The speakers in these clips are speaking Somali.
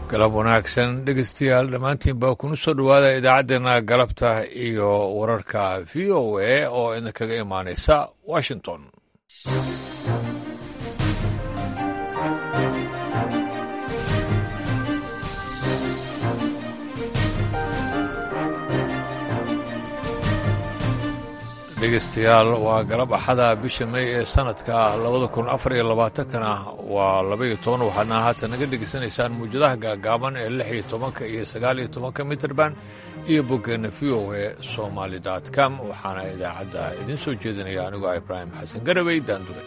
galab wanaagsan dhegeystayaal dhammaantiin baa kuna soo dhowaada idaacaddeenna galabta iyo wararka v o a oo idinkaga imaanaysa washington dhegeystayaal waa galab axada bisha may ee sanadka labada kun afar iyo labaatankana waa labaiyo toban waxaadna haatan naga dhegeysanaysaan muwjadaha gaagaaban ee lix iyo tobanka iyo sagaal iyo tobanka mitrband iyo boggeenna v o a somaali dot com waxaana idaacadda idiin soo jeedinaya anigoo ibraahim xasan garabey daandure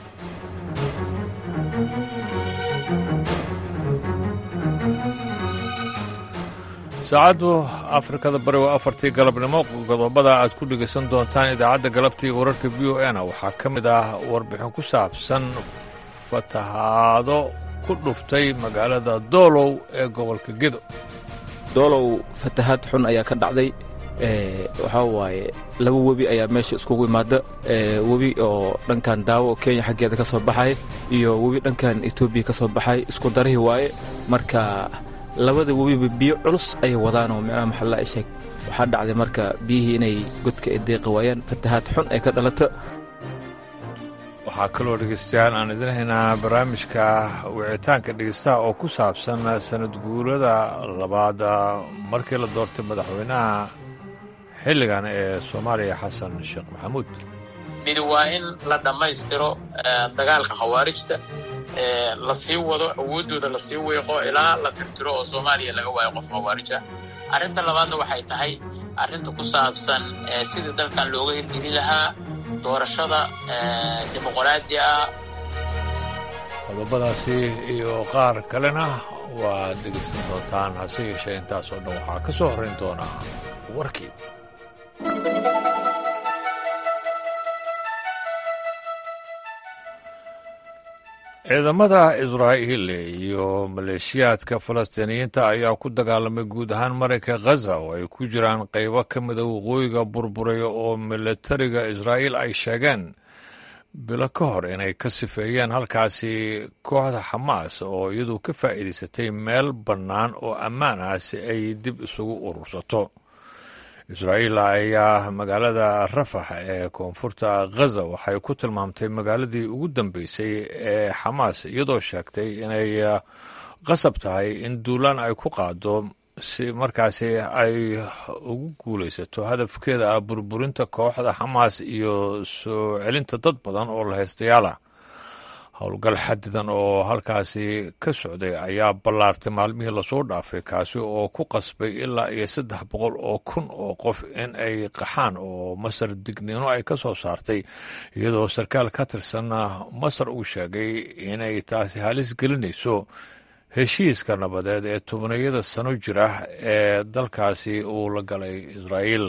saacaddu afrikada bari waa afartii galabnimo qodobada aad ku dhegaysan doontaan idaacadda galabta iyo wararka v o na waxaa ka mid ah warbixin ku saabsan fatahaado ku dhuftay magaalada doolow ee gobolka gedo doolow fatahaad xun ayaa ka dhacday waxaa waaye laba webi ayaa meesha iskugu imaada webi oo dhankan daawo oo kenya xaggeeda ka soo baxay iyo webi dhankan etoobiya ka soo baxay isku darihii waaye marka labada webiba biyo culus ayay wadaanoo micnaha maxalla ay sheeg waxaa dhacday marka biyihii inay godka ay deeqi waayaan fatahaad xun ay ka dhalata waxaa kaloo dhegeystayaal aan idin haynaa barnaamijka wicitaanka dhegeystaha oo ku saabsan sanad guurada labaad markii la doortay madaxweynaha xilligan ee soomaaliya xasan sheekh maxamuud midi waa in la dhammaystiro dagaalka khawaarijta la sii wado awooddooda la sii weeqo ilaa la tirtiro oo soomaaliya laga waayo qof khawaarija arrinta labaadna waxay tahay arrinta ku saabsan sidii dalkan looga hirgeli lahaa doorashada dimuqraadi ah qodobadaasi iyo qaar kalena waad dhegeysan doontaan hase yeeshee intaasoo dhan waxaa ka soo horrayn doonaa warkii ciidamada israa'iil iyo maleeshiyaadka falastiiniyiinta ayaa ku dagaalamay guud ahaan marayka khaza oo ay ku jiraan qaybo ka mida waqooyiga burburaya oo milatariga israa'iil ay sheegeen bilo ka hor inay ka sifeeyeen halkaasi kooxda xamaas oo iyadu ka faa'iidaysatay meel bannaan oo ammaan ah si ay dib isugu urursato israa'iil ayaa magaalada rafax ee koonfurta khaza waxay ku tilmaamtay magaaladii ugu dambeysay ee xamaas iyadoo sheegtay inay qasab tahay in duulaan ay ku qaado si markaasi ay ugu guulaysato hadafkeeda ah burburinta kooxda xamaas iyo soo celinta dad badan oo la haystayaala howlgal xadidan oo halkaasi ka socday ayaa ballaartay maalmihii lasoo dhaafay kaasi oo ku qasbay ilaa iyo saddex boqol oo kun oo qof in ay qaxaan oo masar digniino ay ka soo saartay iyadoo sarkaal ka tirsanna masar uu sheegay inay taasi halis gelinayso heshiiska nabadeed ee tobniyada sano jira ee dalkaasi uu la galay israa'iil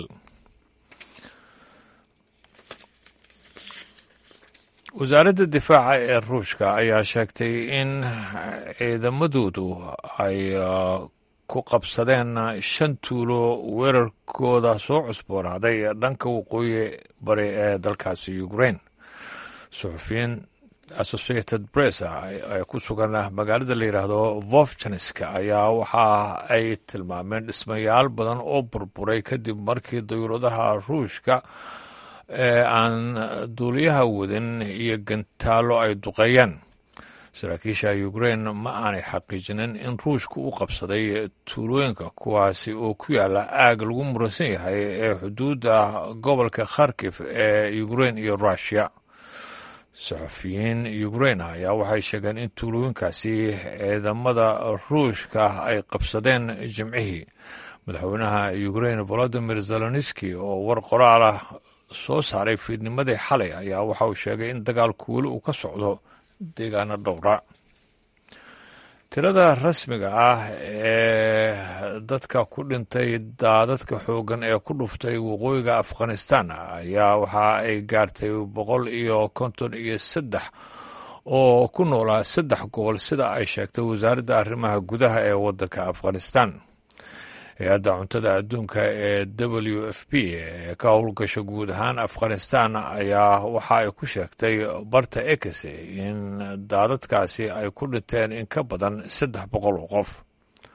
wasaaradda difaaca ee ruushka ayaa sheegtay in ciidamadoodu ay ku qabsadeen shan tuulo weerarkooda soo cusboonaaday dhanka waqooyi bari ee dalkaasi ukraine suxufiyiin associated press ee ku sugan magaalada la yidhaahdo vovjaniska ayaa waxa ay tilmaameen dhismayaal badan oo burburay kadib markii dayuuradaha ruushka ee aan duuliyaha wadin iyo gantaallo ay duqeeyeen saraakiisha ukraine ma aanay xaqiijinin in ruushka u qabsaday tuulooyinka kuwaasi oo ku yaala aag lagu muransan yahay ee xuduudda gobolka kharkif ee ukraine iyo rushia saxufiyiin ukraine ayaa waxay sheegeen in tuulooyinkaasi ciidamada ruushka ay qabsadeen jimcihii madaxweynaha ukraine volodimir zeloniski oo war qoraalah soo saaray fiidnimadii xalay ayaa waxa uu sheegay in dagaalku weli uu ka socdo deegaano dhowra tirada rasmiga ah ee dadka ku dhintay daadadka xooggan ee ku dhuftay waqooyiga afghanistan ayaa waxa ay gaartay boqol iyo konton iyo saddex oo ku noolaa saddex gobol sida ay sheegtay wasaaradda arrimaha gudaha ee waddanka afghanistan hay-adda cuntada adduunka ee w f p ee ka howlgasha guud ahaan afghanistan ayaa waxa ay ku sheegtay barta ekese in daadadkaasi ay ku dhinteen in ka badan saddex boqol oo qof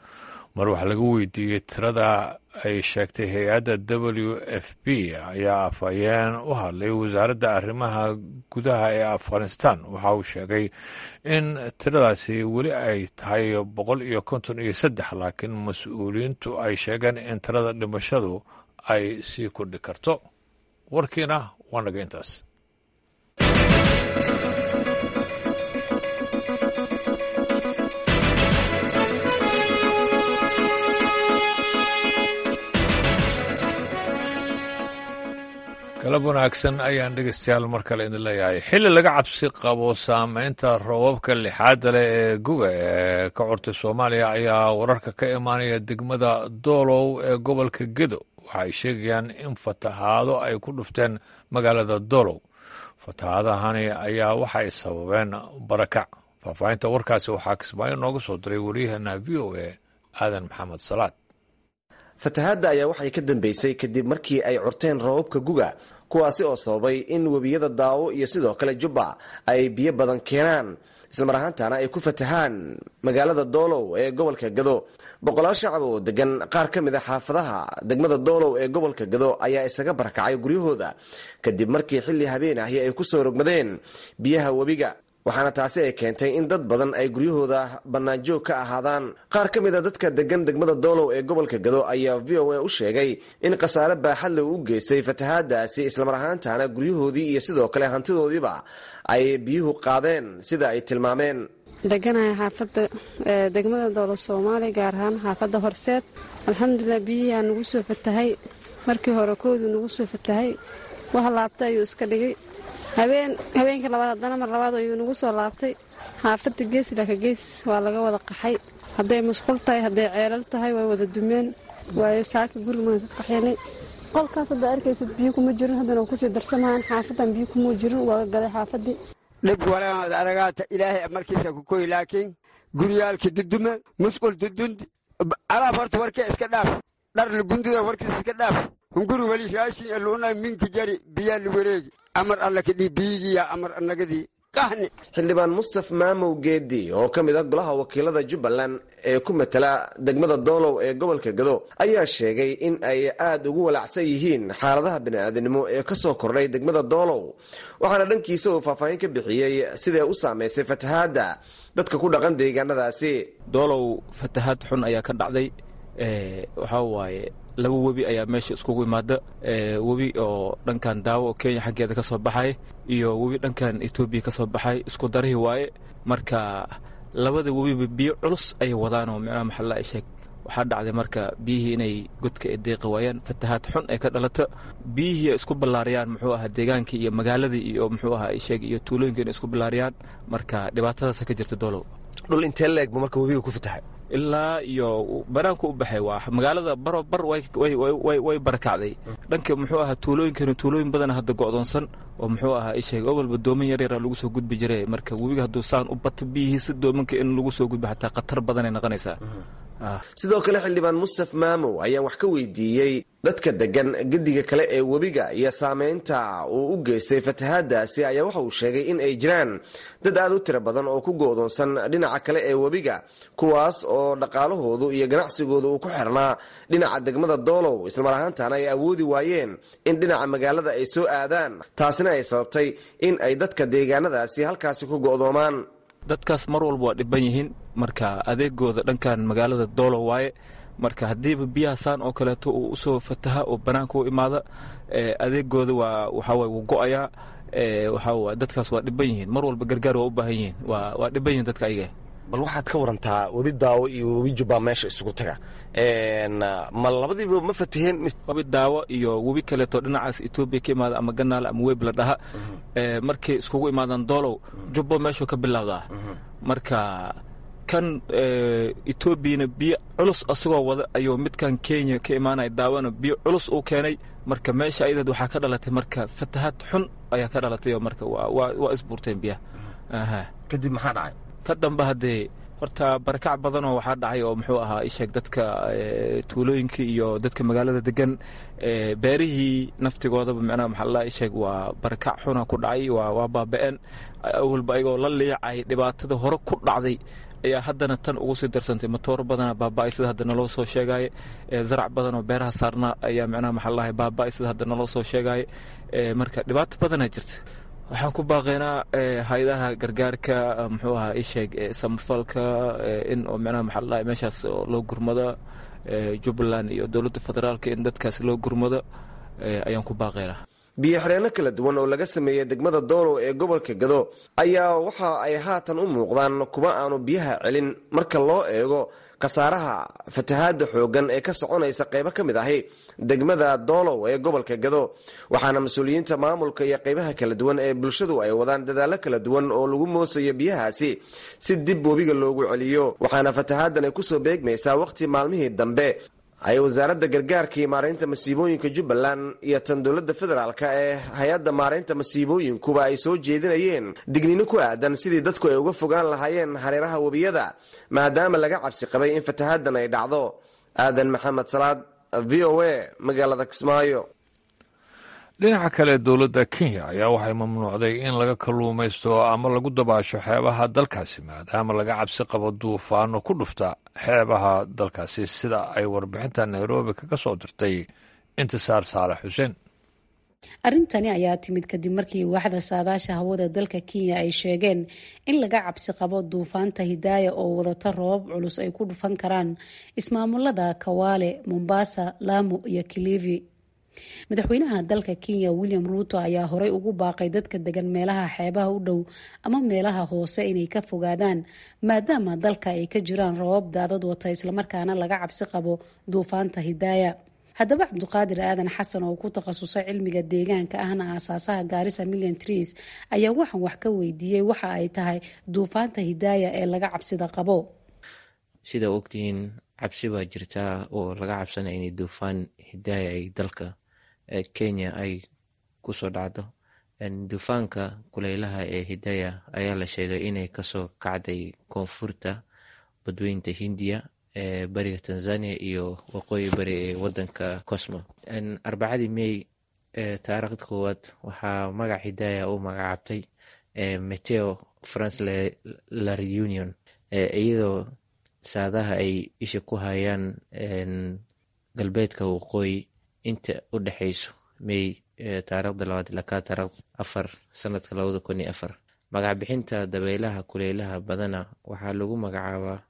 mar wax laga weydiiyey tirada ay sheegtay hay-adda w f b ayaa afhayeen u hadlay wasaaradda arrimaha gudaha ee afghanistan waxa uu sheegay in tiradaasi weli ay tahay boqol iyo konton iyo saddex laakiin mas-uuliyiintu ay sheegeen in tirada dhimashadu ay sii kordhi karto warkiina waa naga intaas galab wanaagsan ayaan dhegeystayaal mar kale idin leeyahay xilli laga cabsi qabo saameynta roobabka lixaadda leh ee guga ee ka curtay soomaaliya ayaa wararka ka imaanaya degmada doolow ee gobolka gedo waxa ay sheegayaan in fatahaado ay ku dhufteen magaalada doolow fatahaadahani ayaa waxay sababeen barakac faahfaahinta warkaasi waxaa kismaayo nooga soo diray waryaheena v o a aadan maxamed salaad fatahaadda ayaa waxay ka dambeysay kadib markii ay curteen roobabka guga kuwaasi oo sababay in webiyada daawo iyo sidoo kale jubba ay biyo badan keenaan islamar ahaantana ay ku fatahaan magaalada doolow ee gobolka gado boqolaal shacab oo degan qaar ka mid a xaafadaha degmada doolow ee gobolka gado ayaa isaga barakacay guryahooda kadib markii xilli habeen ahi ay kusoo rogmadeen biyaha webiga waxaana taasi ay keentay in dad badan ay guryahooda bannaanjoog ka ahaadaan qaar ka mid a dadka degan degmada doolow ee gobolka gado ayaa v o a u sheegay in khasaare baaxadle u geystay fatahaadaasi islamar ahaantana guryahoodii iyo sidoo kale hantidoodiiba ay biyuhu qaadeen sida ay tilmaameen deganahay xaafadda degmada doolo soomaaliya gaar ahaan xaafadda horseed alxamdulilah biyihiaa nagu soo fatahay markii hore kooduu nagu soo fatahay wax laabta ayuu iska dhigay habeen habeenkii labaad haddana mar labaad ayuu nagu soo laabtay xaafadda gees ilaka gees waa laga wada qaxay hadday musqul tahay hadday ceelal tahay way wada dumeen waayo saaka gurigaan ka qaxyanay qolkaas hadda arkaysid biyo kuma jirin haddana kusii darsamahan xaafadan biyo kuma jirin waa gaday xaafadii dhib walaad aragaata ilaahay markiisa ku koy laakiin guryaalka dudume musqul dudundi alaab horta warkee iska dhaaf dhar lugundida warkiis iska dhaaf hunguri weli raashin eluuna minka jari biyaa la wareegi amar alla kadhii biyigiya amar annagadii qahni xildhibaan mustaf maamow geedi oo ka mid ah golaha wakiilada jubbaland ee ku matala degmada doolow ee gobolka gado ayaa sheegay in ay aada ugu walaacsan yihiin xaaladaha bini'aadanimo ee ka soo kordhay degmada doolow waxaana dhankiisa uu faahfaahin ka bixiyey siday u saamaysay fatahaadda dadka ku dhaqan deegaanadaasi doolow fatahaad xun ayaa ka dhacday waxaa waaye laba webi ayaa meesha iskugu imaada webi oo dhankan daawo oo kenya xaggeeda ka soo baxay iyo webi dhankan etoobiya ka soo baxay isku darihii waaye marka labada webiba biyo culus ayay wadaan oo micnaha maxalla ay sheeg waxaa dhacday marka biyihii inay godka ay deeqi waayaan fatahaad xun ay ka dhalata biyihii ay isku ballaariyaan muxuu ahaa deegaankii iyo magaaladii iyo muxuu ahaa ay sheeg iyo tuulooyinka inay isku ballaariyaan marka dhibaatadaasa ka jirta doolow dhul intee leeg bu marka webiga ku fatahay ilaa iyo banaanku u baxay waa magaalada baro bar way barakacday dhanka muxuu ahaa tuulooyinkana tuulooyin badan hadda go'doonsan oo muxuu ahaa isheeg ogolba dooman yaryara lagu soo gudbi jiray marka webiga hadduu saan u bato biyihiisa doomanka in lagu soo gudbo xataa khatar badanay noqonaysaa sidoo kale xildhibaan mustaf maamow ayaan wax ka weydiiyey dadka degan gediga kale ee webiga iyo saameynta uu u geystay fatahaadaasi ayaa waxa uu sheegay in ay jiraan dad aad u tiro badan oo ku go'doonsan dhinaca kale ee webiga kuwaas oo dhaqaalahoodu iyo ganacsigooda uu ku xirnaa dhinaca degmada doolow islamar ahaantana ay awoodi waayeen in dhinaca magaalada ay soo aadaan taasina ay sababtay in ay dadka deegaanadaasi halkaasi ku go'doomaan dadkaas mar walba waa dhiban yihiin marka adeegooda dhankan magaalada doolow waaye marka haddiiba biyaha saan oo kaleeto uu usoo fataha oo banaanka u imaada adeegooda waa waxaway wuu go'ayaa waxaa dadkaas waa dhiban yihiin mar walba gargaar waa u baahan yihiin waa dhiban yihin dadka ayaga bal waxaad ka warantaa webi daawo iyo webi jubbaa meesha isugu taga ma labadiiba ma fataheen webi daawo iyo webi kaleeto dhinacaas etoobiya ka imaada ama ganaal ama web la dhaha markay iskugu imaadaan doolow jubbo meeshuu ka bilowdaa marka kan etoobiyana biyo culus asagoo wada ayuu midkan kenya ka imaanaya daawana biyo culus uu keenay marka meesha ayadeed waxaa ka dhalatay marka fatahaad xun ayaa ka dhalatay oo marka waa isbuurteen biyaha kadib maxaa dhacay ka dambe haddee horta barakac badanoo waxaa dhacay oo muxuu ahaa isheeg dadka tuulooyinka iyo dadka magaalada degan beerihii naftigoodaba micnaha maxalla isheeg waa barakac xuna ku dhacay waa baaba'een awalba ayagoo la liicay dhibaatada hore ku dhacday ayaa haddana tan ugu sii darsantay matooro badana baaba-ay sida hadda naloo soo sheegaaye zarac badan oo beeraha saarna ayaa micnaha maxaa lahay baaba-ay sida hadda naloo soo sheegaaye marka dhibaato badanaa jirta waxaan ku baaqaynaa hay-adaha gargaarka muxuu ahaa isheeg samafalka in oo micnaha maxaa lahay meeshaas loo gurmado jubbaland iyo dowladda federaalka in dadkaas loo gurmado ayaan ku baaqaynaa biyo-xireenno kala duwan oo laga sameeyey degmada doolow ee gobolka gado ayaa waxa ay haatan u muuqdaan kuwa aanu biyaha celin marka loo eego khasaaraha fatahaadda xooggan ee ka soconaysa qaybo ka mid ahi degmada doolow ee gobolka gado waxaana mas-uuliyiinta maamulka iyo qaybaha kala duwan ee bulshadu ay wadaan dadaallo kala duwan oo lagu moosayo biyahaasi si dib webiga loogu celiyo waxaana fatahaaddan ay kusoo beegmaysaa wakhti maalmihii dambe ay wasaaradda gargaarka iyo maaraynta masiibooyinka jubbaland iyo tan dowladda federaalk ee hay-adda maaraynta masiibooyinkuba ay soo jeedinayeen digniino ku aadan sidii dadku ay uga fogaan lahaayeen hareeraha webiyada maadaama laga cabsi qabay in fatahaaddan ay dhacdo aadan maxamed salaad v o a magaalada kismaayo dhinaca kale dowladda kenya ayaa waxay mamnuucday in laga kalluumaysto ama lagu dabaasho xeebaha dalkaasi maadaama laga cabsi qabo duufaano ku dhufta xeebaha dalkaasi sida ay warbixinta nairobi kaga soo dirtay intisaar saalax xuseen arrintani ayaa timid kadib markii waaxda saadaasha hawada dalka kenya ay sheegeen in laga cabsi qabo duufaanta hidaaya oo wadata roobab culus ay ku dhufan karaan ismaamulada kawaale mombasa lamu iyo kilivi madaxweynaha dalka kenya william ruuto ayaa horey ugu baaqay dadka degan meelaha xeebaha u dhow ama meelaha hoose inay ka fogaadaan maadaama dalka ay ka jiraan roobab daadad wata islamarkaana laga cabsi qabo duufaanta hidaaya haddaba cabduqaadir aadan xasan oo ku takhasusay cilmiga deegaanka ahna aasaasaha gaarisa million trees ayaa waxaan wax ka weydiiyey waxa ay tahay duufaanta hidaaya ee laga cabsida qabo sida ogtihiin cabsi baa jirtaa oo laga cabsanaya inay duufaan hidaaya ay dalka kenya ay kusoo dhacdo duufaanka kuleylaha ee hidaaya ayaa la sheegay inay kasoo kacday koonfurta badweynta hindiya ee bariga tanzania iyo waqooyi bari ee wadanka cosmo arbacadii may taariikhda koowaad waxaa magac hidaaya u magacaabtay meteo france la reunion iyadoo saadaha ay isha ku hayaan galbeedka waqooyi inta u dhexeyso may taarikhda labaad ilaa ka taarikhda afar sanadka labada kun iyo afar magac bixinta dabeelaha kuleylaha badana waxaa lagu magacaabaa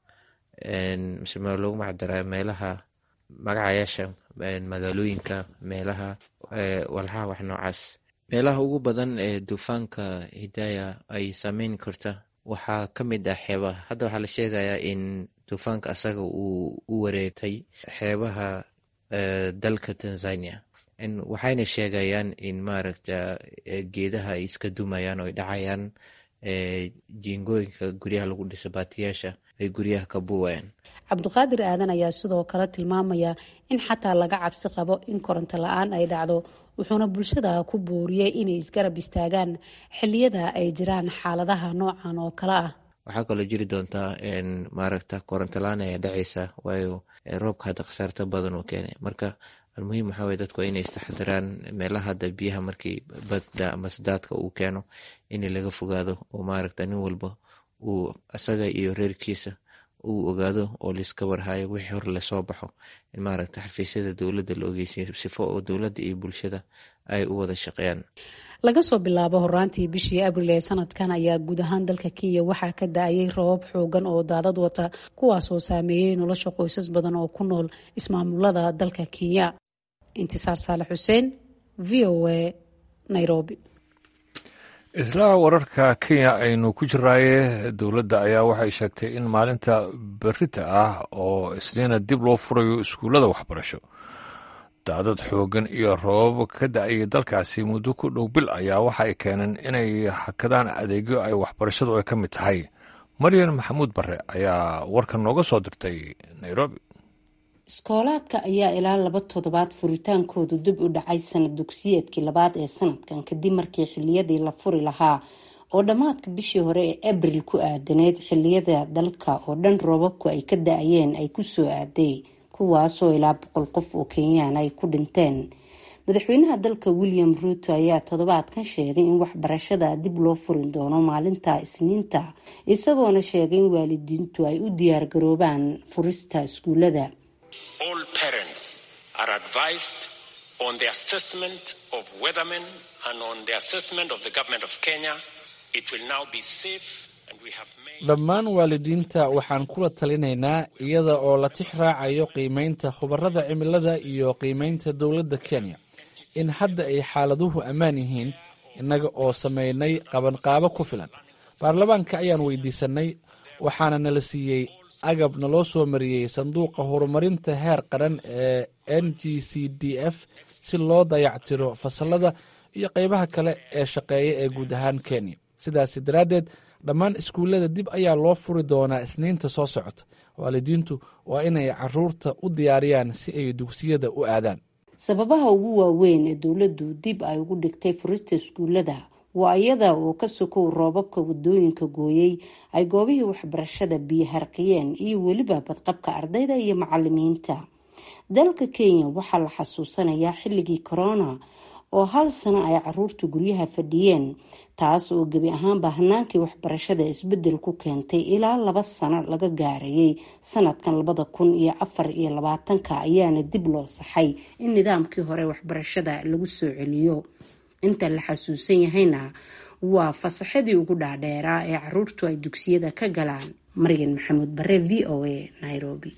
mise lagu magacdaraa meelaha magacayaasha magaalooyinka meelaha walxaha wax noocaas meelaha ugu badan ee duufaanka hidaaya ay saameyn karta waxaa ka mid ah xeebaha hadda waxaa la sheegayaa in duufaanka asaga uu u wareegtay xeebaha dalka tanzania waxayna sheegayaan in maaragta geedaha ay iska dumayaan oo ay dhacayaan jiingooyinka guryaha lagu dhisa baatiyaasha ay guryaha ka buuwayaan cabdiqaadir aadan ayaa sidoo kale tilmaamaya in xataa laga cabsi qabo in koronto la-aan ay dhacdo wuxuuna bulshada ku booriyey inay isgarab istaagaan xiliyada ay jiraan xaaladaha noocan oo kale ah waxaa kaloo jiri doontaa maaragta koronto la-aan ayaa dhacaysa waayo roobka hadda khasaarta badan uu keenay marka almuhiim waxaa weye dadku inay istaxdiraan meelaha hadda biyaha markii badda ama sadaadka uu keeno in laga fogaado oo maaragta nin walba uu asaga iyo reerkiisa uu ogaado oo laiska warhayo wixii hor lasoo baxo in maaragta xafiisyada dowladda la ogeysiyo sifo oo dowladda iyo bulshada ay u wada shaqeeyaan laga soo bilaabo horaantii bishii abril ee sanadkan ayaa guud ahaan dalka kenya waxaa ka da-ayay roobab xoogan oo daadad wata kuwaasoo saameeyey nolosha qoysas badan oo ku nool ismaamulada dalka kenya intisaar saalax xuseen v o a nairobi isla wararka kenya aynu ku jiraaye dowladda ayaa waxay sheegtay in maalinta berita ah oo isniina dib loo furayo iskuullada waxbarasho daadad xooggan iyo roobab ka da-ayay dalkaasi muddo ku dhow bil ayaa waxa ay keeneen inay hakadaan adeegyo ay waxbarashadu ay ka mid tahay maryan maxamuud bare ayaa warkan nooga soo dirtay nairobi iskoolaadka ayaa ilaa laba toddobaad furitaankoodu dib u dhacay sanad dugsiyeedkii labaad ee sanadkan kadib markii xiliyadii la furi lahaa oo dhammaadka bishii hore ee abril ku aadaneyd xiliyada dalka oo dhan roobabku ay ka da-ayeen ay kusoo aaday kuwaasoo ilaa boqol qof oo kenyaan ay ku dhinteen madaxweynaha dalka william ruuto ayaa toddobaadkan sheegay in waxbarashada dib loo furin doono maalinta isniinta isagoona sheegay in waalidiintu ay u diyaargaroobaan furista iskuulada on the assessment of weathermen and on the assessment of the government of Kenya, it will now be safe dhammaan waalidiinta waxaan kula talinaynaa iyada oo la tix raacayo qiimeynta khubarada cimilada iyo qiimeynta dowladda kenya in hadda ay xaaladuhu ammaan yihiin innaga oo samaynay qabanqaabo ku filan baarlamaanka ayaan weydiisannay waxaana nala siiyey agab naloo soo mariyey sanduuqa horumarinta heer qaran ee n g c d f si loo dayactiro fasalada iyo qaybaha kale ee shaqeeya ee guud ahaan kenya sidaasi daraaddeed dhammaan iskuullada dib ayaa loo furi doonaa isniinta soo socota waalidiintu waa inay caruurta u diyaariyaan si ay dugsiyada u aadaan sababaha ugu waaweyn ee dowladdu dib ay ugu dhigtay furista iskuullada waa iyada oo ka sokow roobabka wadooyinka gooyey ay goobihii waxbarashada biyo harqiyeen iyo weliba badqabka ardayda iyo macalimiinta dalka kenya waxaa la xasuusanayaa xilligii corona oo hal sano ay caruurta guryaha fadhiyeen taas oo gebi ahaanba hanaankii waxbarashada isbedel ku keentay ilaa laba sano laga gaarayay sanadkan labada kun iyo afar iyo labaatanka ayaana dib loo saxay in nidaamkii hore waxbarashada lagu soo celiyo inta la xasuusan yahayna waa fasaxadii ugu dhaadheeraa ee caruurtu ay dugsiyada ka galaan maryan maxamuud bare v o a nairobi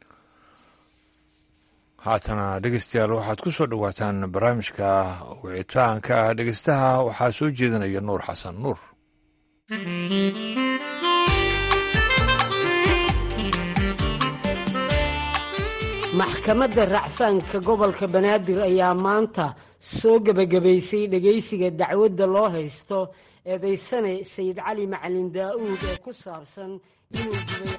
haatana dhegeystayaal waxaad ku soo dhowaataan barnaamijka wicitaanka ah dhegeystaha waxaa soo jeedinaya nuur xasan nuur maxkamadda racfaanka gobolka banaadir ayaa maanta soo gebagabaysay dhegeysiga dacwadda loo haysto eedaysane sayid cali macalin daa-uud ee ku saabsan inuu gubay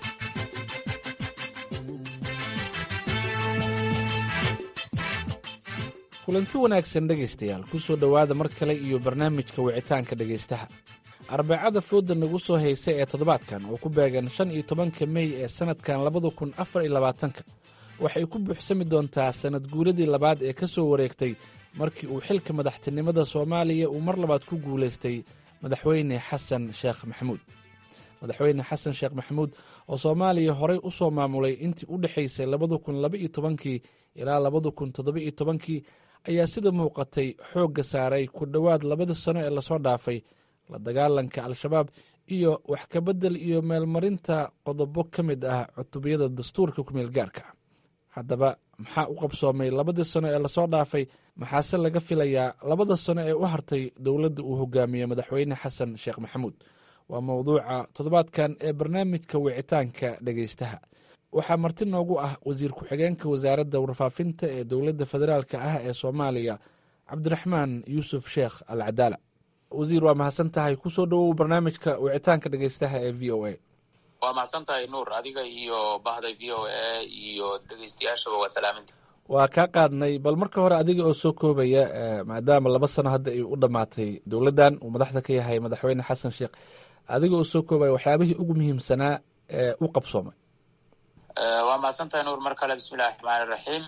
kulanti wanaagsan dhegaystayaal ku soo dhowaada mar kale iyo barnaamijka wicitaanka dhegaystaha arbacada fooda nagu soo haysa ee toddobaadkan oo ku beegan shan iyo tobanka mey ee sannadkan labada kun afar iyo labaatanka waxay ku buuxsami doontaa sannad guuradii labaad ee ka soo wareegtay markii uu xilka madaxtinimada soomaaliya uu mar labaad ku guulaystay madaxweyne xasan sheekh maxamuud madaxweyne xasan sheekh maxamuud oo soomaaliya horey u soo maamulay intii u dhexaysay labada kun laba iyo tobankii ilaa labada kun toddoba iyo tobankii ayaa sida muuqatay xoogga saaray ku dhowaad labada sano ee lasoo dhaafay la dagaalanka al-shabaab iyo wax kabedel iyo meelmarinta qodobo ka mid ah cutubiyada dastuurka kumeel gaarka haddaba maxaa u qabsoomay labadii sano ee lasoo dhaafay maxaase laga filayaa labada sano ee u hartay dowladda uu hogaamiye madaxweyne xasan sheekh maxamuud waa mowduuca toddobaadkan ee barnaamijka wicitaanka dhegeystaha waxaa marti noogu ah wasiir ku-xigeenka wasaaradda warfaafinta ee dowladda federaalka ah ee soomaaliya cabdiraxmaan yuusuf sheekh al cadaala wasiir waa mahadsan tahay kusoo dhowow barnaamijka wicitaanka dhegeystaha ee v o a waa mahadsan tahay nuur adiga iyo bahda v o a iyo dhegeystayaashaba waa salaaminta waa kaa qaadnay bal marka hore adiga oo soo koobaya maadaama laba sano hadda ay u dhammaatay dowladdan uu madaxda ka yahay madaxweyne xasan sheekh adiga oo soo koobaya waxyaabihii ugu muhiimsanaa ee u qabsoomay waa mahadsan tahay nuur mar kale bismillahi raxmaani raxiim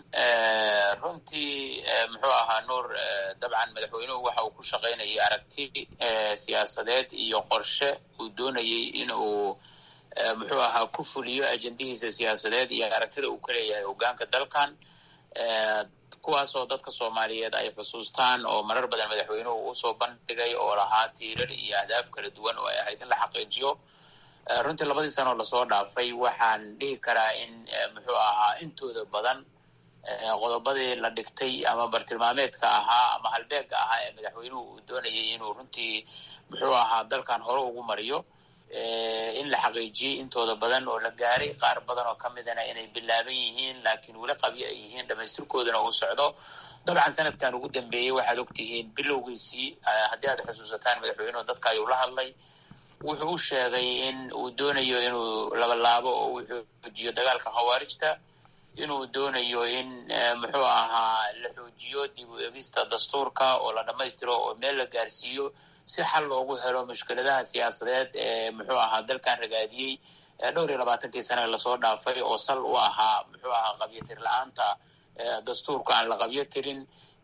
runtii muxuu ahaa nuur dabcan madaxweynuhu waxa uu ku shaqaynayay aragti siyaasadeed iyo qorshe uu doonayey in uu muxuu ahaa ku fuliyo ajendihiisa siyaasadeed iyo aragtida uu ka leeyahay hogaanka dalkan kuwaasoo dadka soomaaliyeed ay xusuustaan oo marar badan madaxweynuhu usoo bandhigay oo lahaa tiirar iyo ahdaaf kala duwan oo ay ahayd in la xaqiijiyo runtii labadii sanoo lasoo dhaafay waxaan dhihi karaa in muxuu ahaa intooda badan qodobadii la dhigtay ama bartilmaameedka ahaa ama halbeega ahaa ee madaxweynuhu uu doonayay inuu runtii muxuu ahaa dalkan hore ugu mariyo in la xaqiijiyey intooda badan oo la gaaray qaar badan oo ka midana inay bilaaban yihiin laakiin weli qabyo ay yihiin dhamaystirkoodana uu socdo dabcan sanadkan ugu dambeeyey waxaad ogtihiin bilowgiisii haddii aad xusuusataan madaxweynuhu dadka ayuu la hadlay wuxuu u sheegay in uu doonayo inuu labalaabo oo uu xoojiyo dagaalka khawaarijta inuu doonayo in muxuu ahaa la xoojiyo dib u egista dastuurka oo la dhammaystiro oo meel la gaarsiiyo si xal loogu helo mushkiladaha siyaasadeed ee muxuu ahaa dalkan ragaadiyey dhowr iyo labaatankii sane lasoo dhaafay oo sal u ahaa muxuu ahaa qabyo tir la-aanta dastuurka aan la qabyo tirin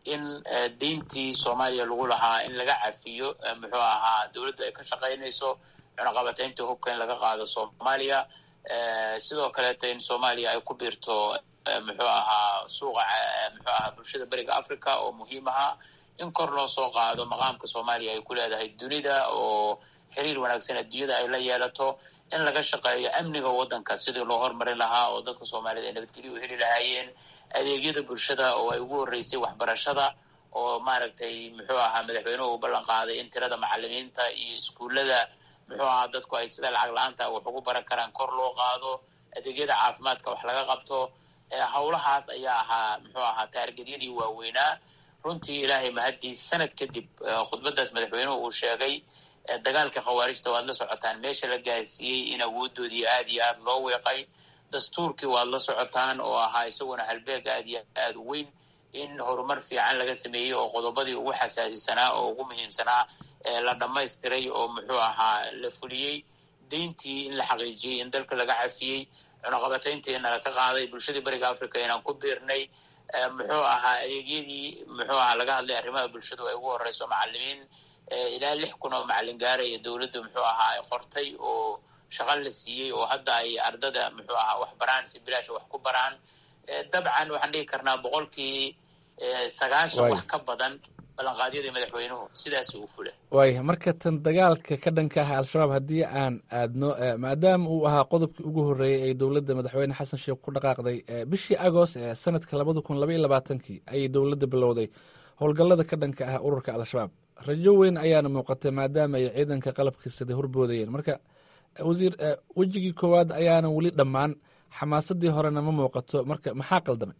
in deyntii soomaaliya lagu lahaa in laga cafiyo muxuu ahaa dowladdu ay ka shaqaynayso cunaqabataynta hubka in laga qaado soomaaliya sidoo kaleeto in soomaaliya ay ku biirto muxuu ahaa suuqa muxuu ahaa bulshada beriga africa oo muhiim ahaa in kor loo soo qaado maqaamka soomaaliya ay ku leedahay dunida oo xiriir wanaagsan adduunyada ay la yeelato in laga shaqeeyo amniga waddanka sidii loo hormarin lahaa oo dadka soomaaliyed ay nabadgelyo u heli lahaayeen adeegyada bulshada oo ay ugu horreysay waxbarashada oo maaragtay muxuu ahaa madaxweynuhu u ballan qaaday in tirada macalimiinta iyo iskuullada muxuu ahaa dadku ay sida lacag la-aanta wax ugu baran karaan kor loo qaado adeegyada caafimaadka wax laga qabto howlahaas ayaa ahaa muxuu ahaa taargedyadii waaweynaa runtii ilaahay mahaddiis sanad kadib khudbadaas madaxweynuhu uu sheegay dagaalka khawaarijta waad la socotaan meesha la gaarsiiyey in awoodoodii aad iyo aad loo weeqay dastuurkii waad la socotaan oo ahaa isaguna halbeeg aad iyo aad u weyn in horumar fiican laga sameeyey oo qodobadii ugu xasaasisanaa oo ugu muhiimsanaa la dhammaystiray oo muxuu ahaa la fuliyey deyntii in la xaqiijiyey in dalka laga cafiyey cunaqabatayntiina laka qaaday bulshadii beriga africa inaan ku biirnay muxuu ahaa adeegyadii muxuu ahaa laga hadlay arrimaha bulshadu ay ugu horeyso macalimiin ilaa lix kun oo macalin gaaraya dowladdu muxuu ahaa ay qortay oo shaqo la siiyey oo hadda ay ardada muxuu ahaa wax baraan si bilaasha wax ku baraan dabcan waxaan dhihi karnaa boqolkii sagaashan wax ka badan ballanqaadyadii madaxweynuhu sidaasi uu fula waaya marka tan dagaalka ka dhanka ah al-shabaab haddii aan aadno maadaama uu ahaa qodobkii ugu horreeyey ee dowladda madaxweyne xasan sheekh ku dhaqaaqday bishii agost ee sanadka labada kun labaiyo labaatankii ayay dowladda bilowday howlgallada ka dhanka ah ururka al-shabaab rajo weyn ayaana muuqatay maadaama ay ciidanka qalabkiisada horboodayeen marka wasiir wejigii koowaad ayaana weli dhammaan xamaasadii horena ma muuqato marka maxaa qaldamay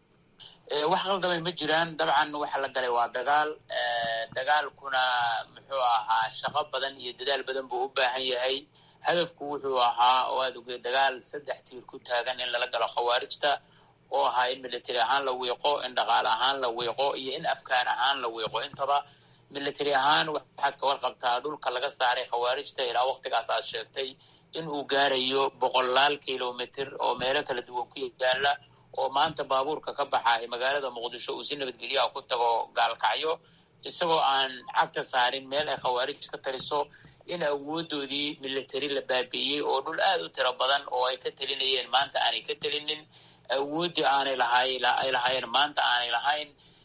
wax qaldamay ma jiraan dabcan waxa la galay waa dagaal dagaalkuna muxuu ahaa shaqo badan iyo dadaal badan buu u baahan yahay hadafku wuxuu ahaa oo aad ogey dagaal saddex tiir ku taagan in lala galo khawaarijta oo ahaa in military ahaan la wiiqo in dhaqaale ahaan la wiiqo iyo in afkaan ahaan la wiiqo intaba military ahaan waxaad ka warqabtaa dhulka laga saaray khawaarijta ilaa waktigaas aad sheegtay in uu gaarayo boqolaal kilomitr oo meelo kala duwan ku yaala oo maanta baabuurka ka baxaay magaalada muqdisho uu si nabadgelyaha ku tago gaalkacyo isagoo aan cagta saarin meel ay khawaarij ka tariso in awoodoodii military la baabi'iyey oo dhul aad u tiro badan oo ay ka telinayeen maanta aanay ka telinin awooddii aanay lahay ay lahaayeen maanta aanay lahayn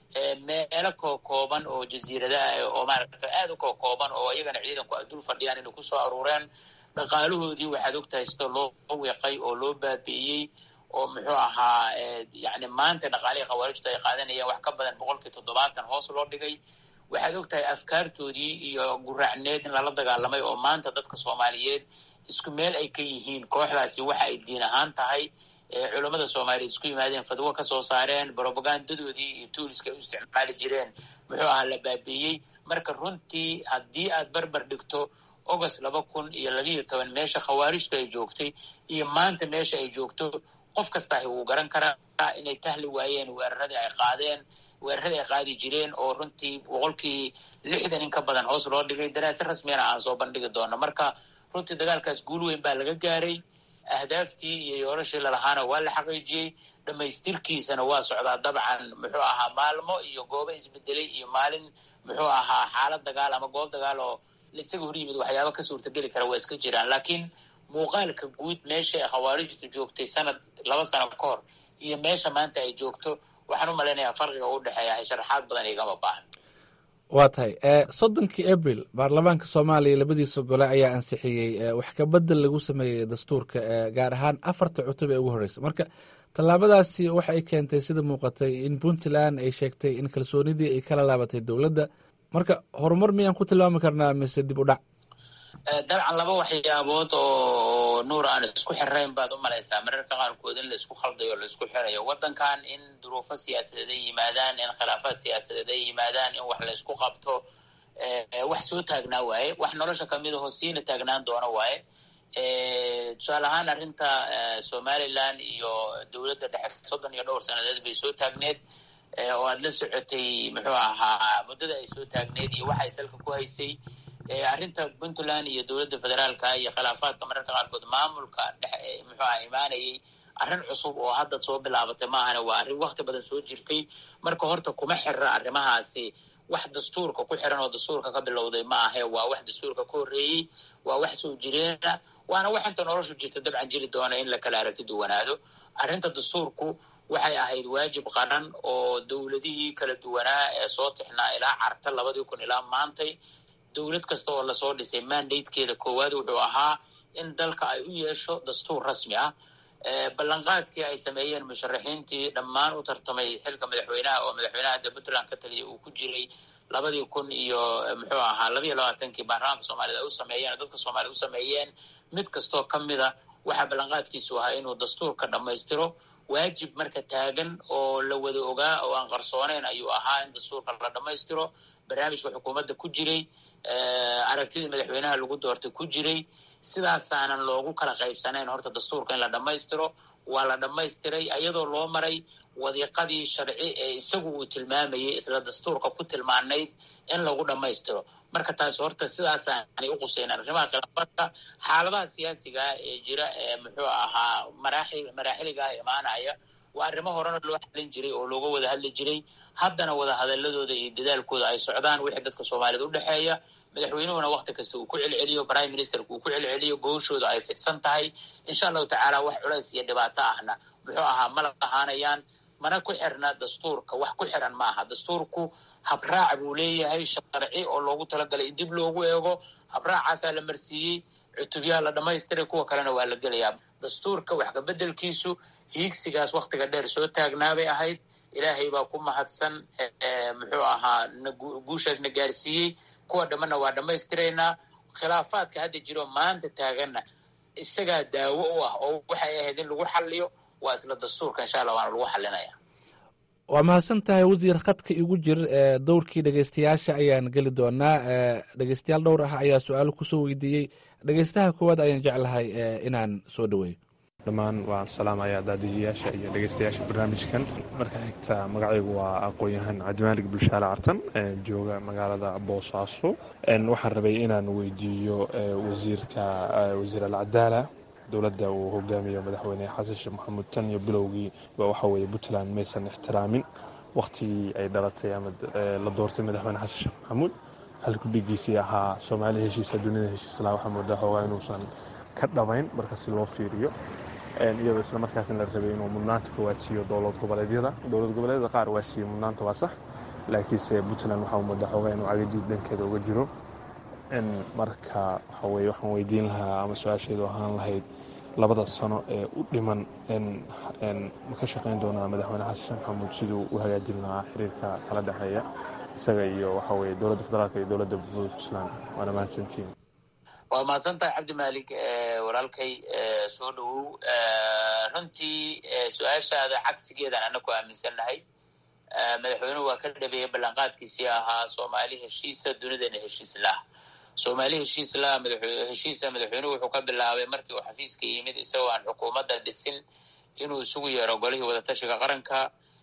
meelo kookooban oo jasiiradaha oo maaragta aad u kookooban oo iyagana ciidanku ay dul fadhiyaan inay kusoo aruureen dhaqaalahoodii waxaad ogtahay sida loo weeqay oo loo baabi'iyey oo muxuu ahaa yani maanta dhaqaalihii khawaarijtu ay qaadanayeen wax ka badan boqolkii toddobaatan hoos loo dhigay waxaad ogtahay afkaartoodii iyo guraacneed in lala dagaalamay oo maanta dadka soomaaliyeed isku meel ay ka yihiin kooxdaasi waxa ay diin ahaan tahay culammada soomaaliyeed isku yimaadeen fadwo ka soo saareen bropagandadoodii iyo tuuliska ay u isticmaali jireen muxuu ahaa la baabiiyey marka runtii haddii aad barbar dhigto august laba kun iyo labiiyo toban meesha khawaarijtu ay joogtay iyo maanta meesha ay joogto qof kasta wuu garan karaa inay tahli waayeen weeraradii ay qaadeen weeraradii ay qaadi jireen oo runtii boqolkii lixdan in ka badan hoos loo dhigay daraasa rasmiyana aan soo bandhigi doono marka runtii dagaalkaas guul weyn baa laga gaaray ahdaaftii iyo yoolashii lalahaana waa la xaqiijiyey dhammaystirkiisana waa socdaa dabcan muxuu ahaa maalmo iyo goobo isbedelay iyo maalin muxuu ahaa xaalad dagaal ama goob dagaal oo isaga hor yimid waxyaaba ka suurtageli kara waa iska jiraan laakiin muuqaalka guud meesha ay khawaarijtu joogtay sanad laba sano ka hor iyo meesha maanta ay joogto waxaan u malaynayaa farqiga u dhexeeya sharaxaad badan igama baahan waa tahay soddonkii abril baarlamaanka soomaaliya labadiisa gole ayaa ansixiyey wax kabedel lagu sameeyey dastuurka gaar ahaan afarta cutub ee ugu horreysa marka tallaabadaasi waxa ay keentay sida muuqatay in puntland ay sheegtay in kalsoonidii ay kala laabatay dowladda marka horumar miyaan ku tilmaami karnaa mise dib u dhac dabcan laba waxyaabood oo nuur aan isku xirayn baad u malaysaa mararka qaarkood in la isku khaldayo o la isku xirayo waddankan in duruufo siyaasadeed ay yimaadaan in khilaafaad siyaasadeed ay yimaadaan in wax la isku qabto wax soo taagnaa waaye wax nolosha kamid aho siina taagnaan doona waaye tusaale ahaan arrinta somaliland iyo dowladda dhexe soddon iyo dhowr sanadeed bay soo taagneed oo aad la socotay muxuu ahaa muddada ay soo taagneed iyo waxay salka ku haysay arrinta puntland iyo dowladda federaalka iyo khilaafaadka mararka qaarkood maamulka dhex muxuu aha imaanayay arrin cusub oo hadda soo bilaabatay maahane waa arrin wakti badan soo jirtay marka horta kuma xirra arrimahaasi wax dastuurka ku xiran oo dastuurka ka bilowday ma ahe waa wax dastuurka ka horreeyey waa wax soo jireena waana wax inta noloshu jirta dabcan jiri doona in la kala aragti duwanaado arrinta dastuurku waxay ahayd waajib qaran oo dowladihii kala duwanaa ee soo tixnaa ilaa carta labadii kun ilaa maantay dowlad kasta oo lasoo dhisay mandatekeeda koowaad wuxuu ahaa in dalka ay u yeesho dastuur rasmi ah ballanqaadkii ay sameeyeen musharaxiintii dhammaan u tartamay xilka madaxweynaha oo madaxweynaha hadda puntland ka taliya uu ku jiray labadii kun iyo muxuu ahaa labaiyo labaatankii baarlamaanka soomaaliyed ay u sameeyeen oo dadka soomaaliyed u sameeyeen mid kastoo ka mida waxaa ballanqaadkiisu ahaa inuu dastuurka dhammaystiro waajib marka taagan oo la wada ogaa oo aan qarsooneyn ayuu ahaa in dastuurka la dhammaystiro barnaamijka xukuumadda ku jiray aragtidii madaxweynaha lagu doortay ku jiray sidaasaanan loogu kala qaybsanayn horta dastuurka in la dhammaystiro waa la dhammaystiray iyadoo loo maray wadiiqadii sharci ee isagu uu tilmaamayay isla dastuurka ku tilmaanayd in lagu dhammaystiro marka taasi horta sidaasaanay u quseyn arrimaha khilaafadka xaaladaha siyaasigaa ee jira ee muxuu ahaa maraaxil maraaxiligaa imaanaya waa arrimo horena loo xalin jiray oo looga wada hadli jiray haddana wada hadaladooda iyo dadaalkooda ay socdaan wixii dadka soomaaliyed u dhexeeya madaxweynuhuna wakti kasta uu ku celceliyo prime ministerka uu ku celceliyo gooshooda ay fidsan tahay insha allahu tacaala wax culays iyo dhibaato ahna muxuu ahaa ma lahaanayaan mana ku xirna dastuurka wax ku xiran ma aha dastuurku habraac buu leeyahay sharci oo loogu talagalay in dib loogu eego habraacaasaa la marsiiyey cutubyaha la dhamaystiray kuwa kalena waa la gelayaa dastuurka wax kabedelkiisu hiigsigaas waktiga dheer soo taagnaabay ahayd ilaahay baa ku mahadsan muxuu ahaa guushaasna gaarsiiyey kuwa dhammana waa dhammaystiraynaa khilaafaadka hadda jiro maanta taaganna isagaa daawo u ah oo waxay ahayd in lagu xaliyo waa isla dastuurka insha allah waana lagu xalinaya waa mahadsan tahay wasiir khadka igu jir ee dowrkii dhegeystayaasha ayaan geli doonaa dhegeystayaal dhowr ah ayaa su-aalo kusoo weydiiyey dhegeystaha koowaad ayaan jeclahay inaan soo dhaweeyo dhammaan waan salaamayaa daadiyayaasha iyo dhegeystayaasha barnaamijkan marka xigta magacaygu waa aqoon-yahan cabdimaalig bulshaale cartan jooga magaalada boosaaso waxaan rabay inaan weydiiyo wasiirka wasiir alcadaala dowladda uu hogaamiyo madaxweyne xasan sheekh maxamuud tan iyo bilowgii waxa weeye puntland maysan ixtiraamin wakhtigii ay dhalatay ama la doortay madaxweyne xasan sheekh maxamuud halku dhigiisii ahaa soomaali heshiisa dunida heshiislaa waxaa moodaa xoogaa inuusan ka dhabayn marka si loo fiiriyo iyadoo isla markaasna la rabay inuu mudnaanta koowaad siiyo dowlad goboleedyada dowlad goboleedyada qaar waa siiyey mudnaanta waa sax laakiinse puntland waxaa moodaa xoogaa inuu cagajiid dhankeeda uga jiro marka waxa weye waxaan weydiin lahaa ama su-aasheedu ahaan lahayd labada sano ee u dhiman ma ka shaqayn doonaa madaxweyne xasan sheekh maxamuud siduu u hagaajin lahaa xiriirka kala dhexeeya isaga iyo waxa weye dowladda federaalk iyo dowladda puntland waana mahadsantiin waa mahadsan tahay cabdi maalik walaalkay soo dhowow runtii su-aashaada cagsigeedaan ana ku aaminsannahay madaxweynuhu waa ka dhabeeyey ballanqaadkiisii ahaa soomaali heshiisa dunidana heshiis lah soomaali heshiis lah heshiisa madaxweynuhu wuxuu ka bilaabay markii uu xafiiska yimid isagoo aan xukuumadda dhisin inuu isugu yeero golihii wadatashiga qaranka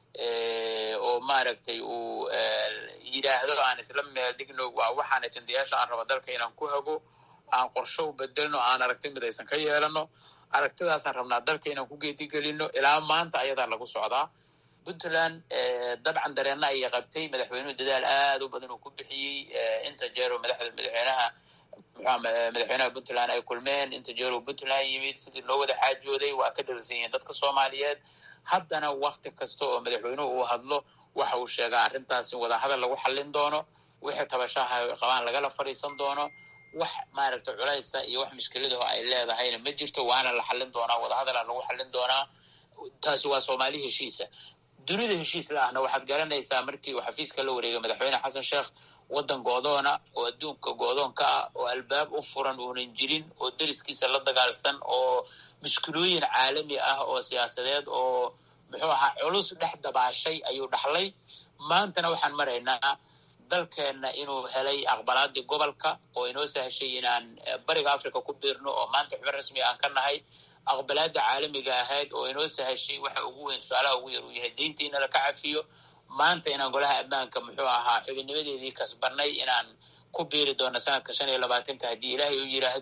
oo maaragtay uu yidhaahdo aan isla meel dhigno waa waxaana jandayaasha aan rabo dalka inaan ku hago aan qorsho u bedelno aan aragti midaysan ka yeelano aragtidaasaan rabnaa dalka inaan ku geedigelino ilaa maanta ayadaa lagu socdaa puntland dabcan dareenna ayay qabtay madaxweynuhu dadaal aad u badan uu ku bixiyey inta jeero madaxda madaxweynaha madaxweynaha puntland ay kulmeen inta jeero puntland yimid sidii loo wada xaajooday waa ka dharsan yihiin dadka soomaaliyeed haddana wakti kasta oo madaxweynuhu uu hadlo waxa uu sheegaa arrintaas in wadahadal lagu xallin doono wixii tabashaha qabaan lagala fadhiisan doono wax maaragta culaysa iyo wax mushkiladaho ay leedahayna ma jirto waana la xallin doonaa wadahadalaa lagu xallin doonaa taasi waa soomaali heshiisa dunida heshiis la ahna waxaad garanaysaa markii uu xafiiska la wareegay madaxweyne xasan sheekh waddan goodoona oo adduunka goodoonka ah oo albaab u furan uunan jirin oo deriskiisa la dagaalsan oo mushkilooyin caalami ah oo siyaasadeed oo muxuu ahaa culus dhex dabaashay ayuu dhaxlay maantana waxaan maraynaa dalkeenna inuu helay aqbalaadii gobolka oo inoo sahashay inaan bariga africa ku biirno oo maanta xubin rasmi aan ka nahay aqbalaada caalamiga ahayd oo inoo sahashay waxa ugu weyn su-aalaha ugu yar uu yahay deynta in laka cafiyo maanta inaan golaha ammaanka muxuu ahaa xubinnimadeedii kasbanay inaan ku biiri doono sanadka shan iyo labaatanka haddii ilaahay u yidhaahdo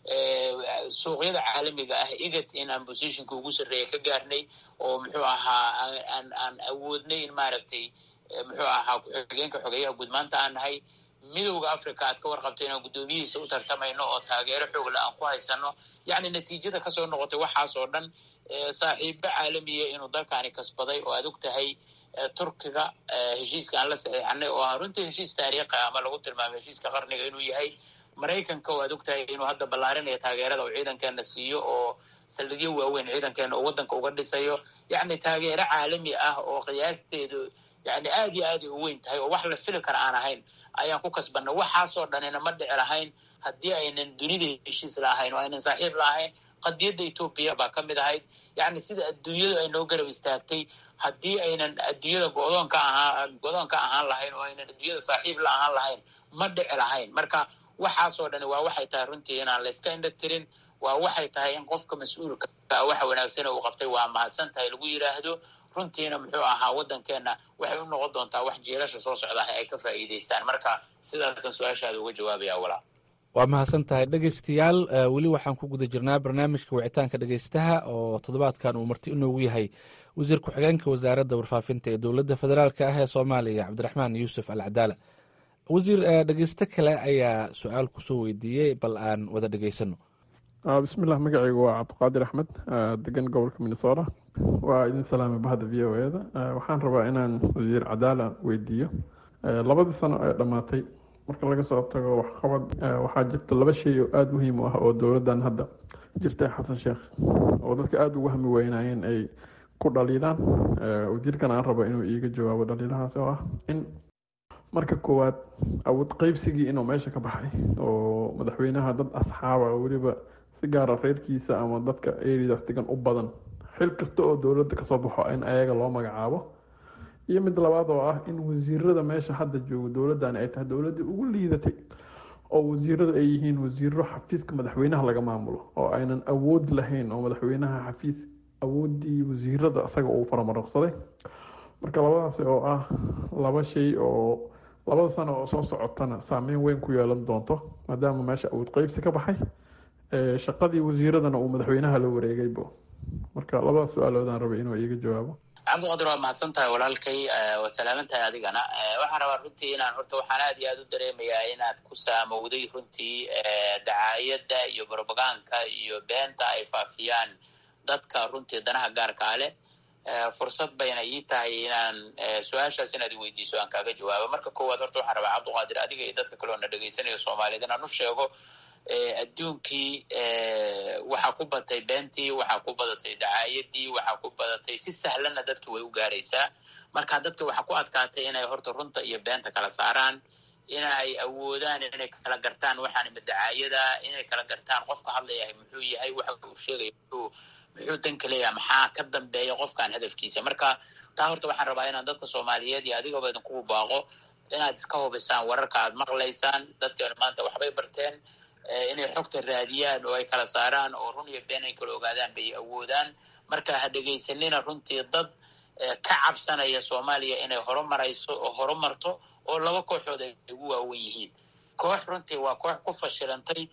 suuqyada caalamiga ah igad in aan positionka ugu sarreeya ka gaarnay oo muxuu ahaa aan aan awoodnay in maaragtay muxuu ahaa ku-xigeenka xogeeyaha guud maanta aan nahay midowda africa aad ka warqabto inaan guddoomiyihiisa u tartamayno oo taageero xoogle aan ku haysano yacni natiijada kasoo noqotay waxaas oo dhan saaxiibo caalamiya inuu dalkaani kasbaday oo aad og tahay turkiga heshiiska aan la saxiixanay oo ah runtii heshiis taariikhi ama lagu tilmaamay heshiiska qarniga inuu yahay maraykanka oo aad og tahay inuu hadda ballaarinaya taageerada uu ciidankeena siiyo oo saldhigyo waaweyn ciidankeena uu waddanka uga dhisayo yacni taageero caalami ah oo qiyaasteedu yani aad iyo aad ay u weyn tahay oo wax la fili kara aan ahayn ayaan ku kasbanay waxaasoo dhanina ma dhici lahayn haddii aynan dunida heshiis la ahayn oo aynan saaxiib la ahayn qadiyadda etoobiya baa ka mid ahayd yacni sida adduunyadu ay noo garab istaagtay haddii aynan adduunyada godoonka ahaa godoonka ahaan lahayn oo aynan adduunyada saaxiib la ahaan lahayn ma dhici lahayn marka waxaasoo dhani waa waxay tahay runtii inaan layska indha tirin waa waxay tahay in qofka mas-uulka waxa wanaagsan uu qabtay waa mahadsan tahay lagu yidhaahdo runtiina muxuu ahaa waddankeenna waxay u noqon doontaa wax jiilasha soo socdaah ay ka faa'iidaystaan marka sidaasaan su-aashaada uga jawaabaya walaa waa mahadsan tahay dhegeystayaal weli waxaan ku guda jirnaa barnaamijka wicitaanka dhegeystaha oo toddobaadkan uu marti inoogu yahay wasiir ku-xigeenka wasaaradda warfaafinta ee dowladda federaalk ah ee soomaaliya cabdiraxmaan yuusuf al cadaala wasiir dhegeysto kale ayaa su-aal kusoo weydiiyey bal aan wada dhegeysano bismillah magacaygu waa cabdiqaadir axmed degan gobolka minnesota waa idin salaamay bahda v o eda waxaan rabaa inaan wasiir cadaala weydiiyo labadii sano ee dhammaatay marka laga soo tago waxqabad waxaa jirta laba shay oo aada muhiim u ah oo dowladdan hadda jirta xasan sheekh oo dadka aada ugu hami weynayeen ay ku dhaliilaan wasiirkan aan rabo inuu iiga jawaabo dhaliilahaas oo ah in marka koowaad awood qeybsigii inuu meesha ka baxay oo madaxweynaha dad asxaaba oo weliba si gaara reerkiisa ama dadka eridaas degan u badan xil kasta oo dowladda kasoo baxo in ayaga loo magacaabo iyo mid labaad oo ah in wasiirada meesha hadda joogo dowladdan ay tahay dowladdii ugu liidatay oo wasiirada ay yihiin wasiiro xafiiska madaxweynaha laga maamulo oo aynan awood lahayn oo madaxweynaha xafiis awooddii wasiirada isaga uu faramaroqsaday marka labadaasi oo ah laba shay oo labada sano oo soo socotana saameyn weyn ku yeelan doonto maadaama meesha awood qeybsi ka baxay shaqadii wasiiradana uu madaxweynaha la wareegaybo marka labada su-aaloodaan rabay inuu iiga jawaabo cabdiqadir waa mahadsan tahay walaalkay waad salaaman tahay adigana waxaan rabaa runtii inaan horta waxaan aad iyo aad u dareemayaa inaad ku saamowday runtii dacaayadda iyo brobaganka iyo beenta ay faafiyaan dadka runtii danaha gaarkaa leh fursad bayna ii tahay inaan su-aashaas inaad iweydiiso aan kaaga jawaabo marka koowaad horta waxaan rabaa cabdiqaadir adiga iyo dadka kale oo na dhegaysanayo soomaaliyeed inaan u sheego adduunkii waxaa ku batay beentii waxaa ku badatay dacaayadii waxaa ku badatay si sahlanna dadki way u gaaraysaa marka dadka waxaa ku adkaatay inay horta runta iyo beenta kala saaraan inay awoodaan inay kala gartaan waxaan ima dacaayada inay kala gartaan qofka hadlayahay muxuu yahay waxa uu sheegaya muxuu muxuu danka leeyahay maxaa ka dambeeya qofkan hadafkiisa marka taa horta waxaan rabaa inaan dadka soomaaliyeed iyo adigaba idinkugu baaqo inaad iska hubisaan wararka aad maqlaysaan dadkeenu maanta waxbay barteen inay xogta raadiyaan oo ay kala saaraan oo run iyo been ay kala ogaadaan bay awoodaan marka ha dhegaysanina runtii dad ka cabsanaya soomaaliya inay horumarayso oo horumarto oo laba kooxood ay ugu waawen yihiin koox runtii waa koox ku fashilantay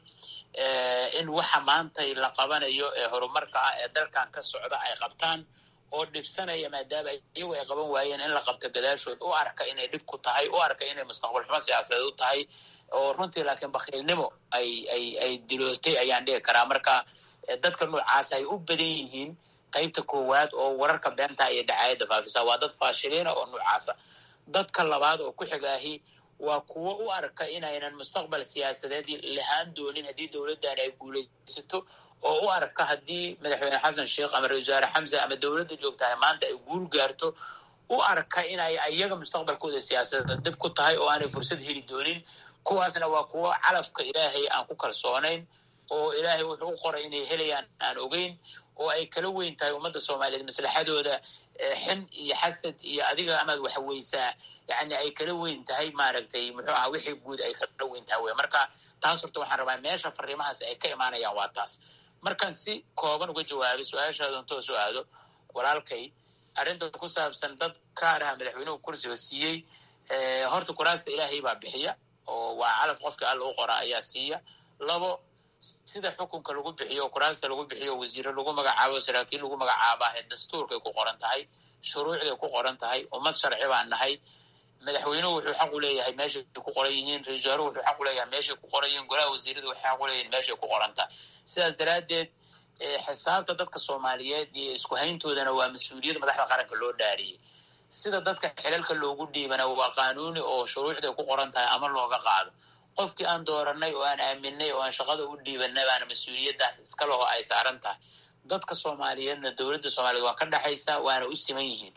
in waxa maanta la qabanayo ee horumarka ah ee dalkan ka socda ay qabtaan oo dhibsanaya maadaama iyagu ay qaban waayeen in la qabto gadaashood u arka inay dhib ku tahay u arka inay mustaqbal xumo siyaasadeed u tahay oo runtii laakiin bakiilnimo ay ay ay dilootay ayaan dhigi karaa marka dadka noocaas ay u badan yihiin qaybta koowaad oo wararka beenta iyo dacaayadda faafisa waa dad faashiliina oo noocaasa dadka labaad oo ku xigaahi waa kuwo u arka inaynan mustaqbal siyaasadeed lahaan doonin haddii dowladdan ay guulaysato oo u arka haddii madaxweyne xasan sheekh ama ra-isul wasaare xamse ama dowladda joogtahay maanta ay guul gaarto u arka inay iyaga mustaqbalkooda siyaasadeed dib ku tahay oo aanay fursad heli doonin kuwaasna waa kuwo calafka ilaahay aan ku kalsoonayn oo ilaahay wuxuu u qoray inay helayaan aan ogeyn oo ay kala weyn tahay ummadda soomaaliyeed maslaxadooda xin iyo xasad iyo adiga amaad waxweysaa yani ay kala weyn tahay maaragtay muxuu aha wixii guud ay kala weyn tahay wey marka taas horta waxaan rabaa meesha fariimahaas ay ka imaanayaan waa taas markaan si kooban uga jawaabay su-aashaadan toos u aado walaalkay arrinta ku saabsan dad kaaraha madaxweynuhu kursiga siiyey horta kuraasta ilaahay baa bixiya oo waa calaf qofka alla u qora ayaa siiya labo sida xukunka lagu bixiyo o kuraasta lagu bixiyo wasiiro lagu magacaabo saraakiil lagu magacaabaahe dastuurkay ku qoran tahay shuruucday ku qoran tahay ummad sharci baan nahay madaxweynuhu wuxuu xaq u leeyahay meeshay ku qoran yihiin ra-isul wasaaruhu wuxuu xaq u leeyahay meeshay ku qoran yihiin golaha wasiiradu waxay xaq u leeyihin meeshay ku qoran tahay sidaas daraaddeed xisaabta dadka soomaaliyeed iyo isku hayntoodana waa mas-uuliyad madaxda qaranka loo dhaariyey sida dadka xilalka loogu dhiibana waa qaanuuni oo shuruucday ku qoran tahay ama looga qaado qofkii aan dooranay oo aan aaminay oo aan shaqada u dhiibanay baana mas-uuliyaddaas iska leho ay saaran tahay dadka soomaaliyeedna dowladda soomaliyeed waa ka dhexaysa waana u siman yihiin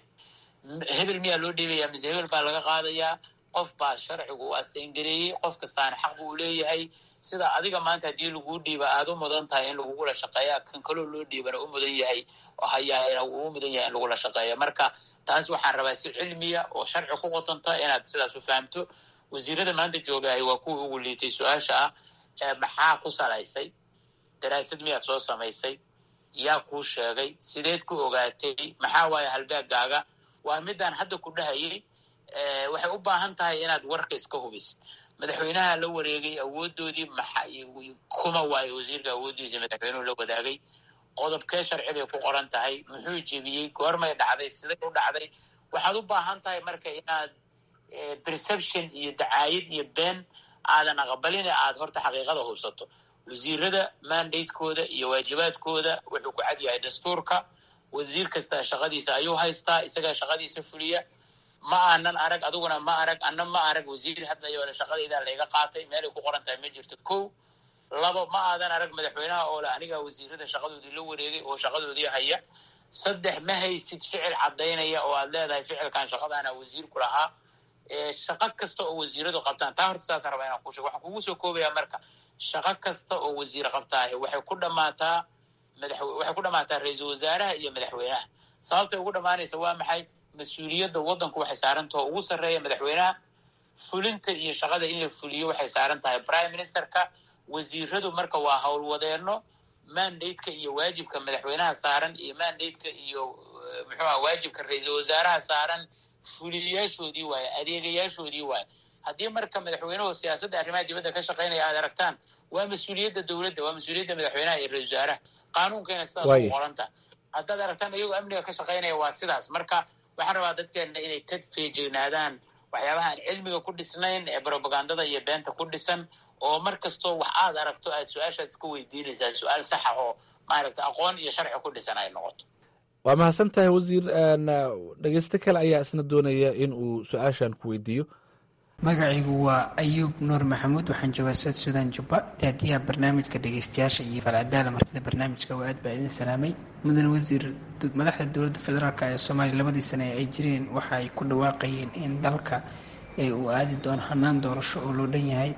hebel miyaa loo dhiibaya mise hebel baa laga qaadayaa qof baa sharcigu u asengareeyey qof kastaana xaq buu leeyahay sida adiga maanta haddii laguu dhiiba aada u mudan tahay in lagugula shaqeeya kan kaloo loo dhiibana u mudan yahay hayaa uu mudan yahay in lagula shaqeeyo marka taas waxaan rabaa si cilmiya oo sharci ku qotonta inaad sidaas u fahamto wasiirada maanta joogahay waa kuwii ugu liitay su-aasha ah maxaa ku salaysay daraasad miyaad soo samaysay yaa kuu sheegay sideed ku ogaatay maxaa waaye halbeegaaga waa midaan hadda ku dhahayay waxay u baahan tahay inaad warka iska hubis madaxweynaha la wareegay awoodoodii maxa kuma waayo wasiirka awooddiisa madaxweynuhu la wadaagay qodobkee sharci bay ku qoran tahay muxuu jebiyey goormay dhacday siday u dhacday waxaad u baahan tahay marka inaad perception iyo dacaayad iyo been aadan aqbalin aad horta xaqiiqada hubsato wasiirada mandatekooda iyo waajibaadkooda wuxuu ku cad yahay dastuurka wasiir kasta shaqadiisa ayuu haystaa isagaa shaqadiisa fuliya ma aanan arag adiguna ma arag ana ma arag wasiir hadlayo shaqadaydaa layga qaatay meelay ku qoran tahay ma jirto ko labo ma aadan arag madaxweynaha oo le anigaa wasiirada shaqadoodii la wareegay oo shaqadoodii haya saddex ma haysid ficil caddaynaya oo aad leedahay ficilkan shaqadaana wasiirku lahaa shaqo kasta oo wasiiradu qabtaan taa horta saasa rabaa inaan ku sheego waxaan kugu soo koobayaa marka shaqo kasta oo wasiir qabtaahe waxay ku dhammaataa madax waxay ku dhammaataa ra-iisul wasaaraha iyo madaxweynaha sababtay ugu dhammaanaysa waa maxay mas-uuliyadda waddanku waxay saaran taho ugu sarreeya madaxweynaha fulinta iyo shaqada in la fuliyo waxay saaran tahay prime ministerka wasiiradu marka waa howlwadeenno mandate-ka iyo waajibka madaxweynaha saaran iyo mandate-ka iyo muxuuha waajibka ra-iisul wasaaraha saaran fuliyayaashoodii waaye adeegayaashoodii waaye haddii marka madaxweynuhu siyaasadda arrimaha dibadda ka shaqaynaya aad aragtaan waa mas-uuliyadda dowladda waa mas-uuliyadda madaxweynaha iyo ra-isul wasaaraha qaanuunkayna sidaas u qoranta haddaad aragtaan iyagoo amniga ka shaqaynaya waa sidaas marka waxaan rabaa dadkeenna inay ka feejignaadaan waxyaabaha aan cilmiga ku dhisnayn ee brobagandada iyo beenta ku dhisan oo mar kastoo wax aad aragto aad su-aashaad iska weydiinaysaa su-aal saxa oo maaragta aqoon iyo sharci ku dhisan ay noqoto waa mahadsan tahay wasiir dhegeysto kale ayaa isna doonaya in uu su-aashan ku weydiiyo magacaygu waa ayuub nuur maxamuud waxaan joogaa sad suudaan jubba daadiyaha barnaamijka dhegeystayaasha iyo falcadaala martida barnaamijka waa aad baa idin salaamay mudane wasiir madaxda dowladda federaalk ee soomaaliya labadii sane ee ay jireen waxa ay ku dhawaaqayeen in dalka uu aadi doono hanaan doorasho oo loo dhan yahay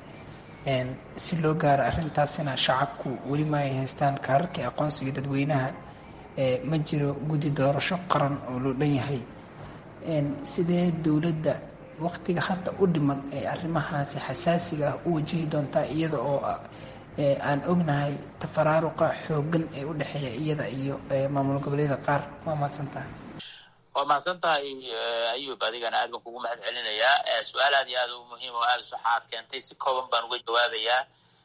si loo gaaro arrintaasina shacabku weli ma ay haystaan kaararkii aqoonsiga dadweynaha ma jiro guddi doorasho qaran oo loo dhan yahay sidee dowladda waqtiga hadda u dhiman ee arrimahaasi xasaasiga ah u wajihi doontaa iyada oo aan ognahay tafaraaruqa xoogan ee u dhexeeya iyada iyo maamul goboleeda qaar waa mahadsan tahay waa mahadsan tahay ayuub adigana aad baan kugu mahad celinayaa su-aal aad iyo aad u muhiim oo aada u saxaad keentay si kooban baan uga jawaabayaa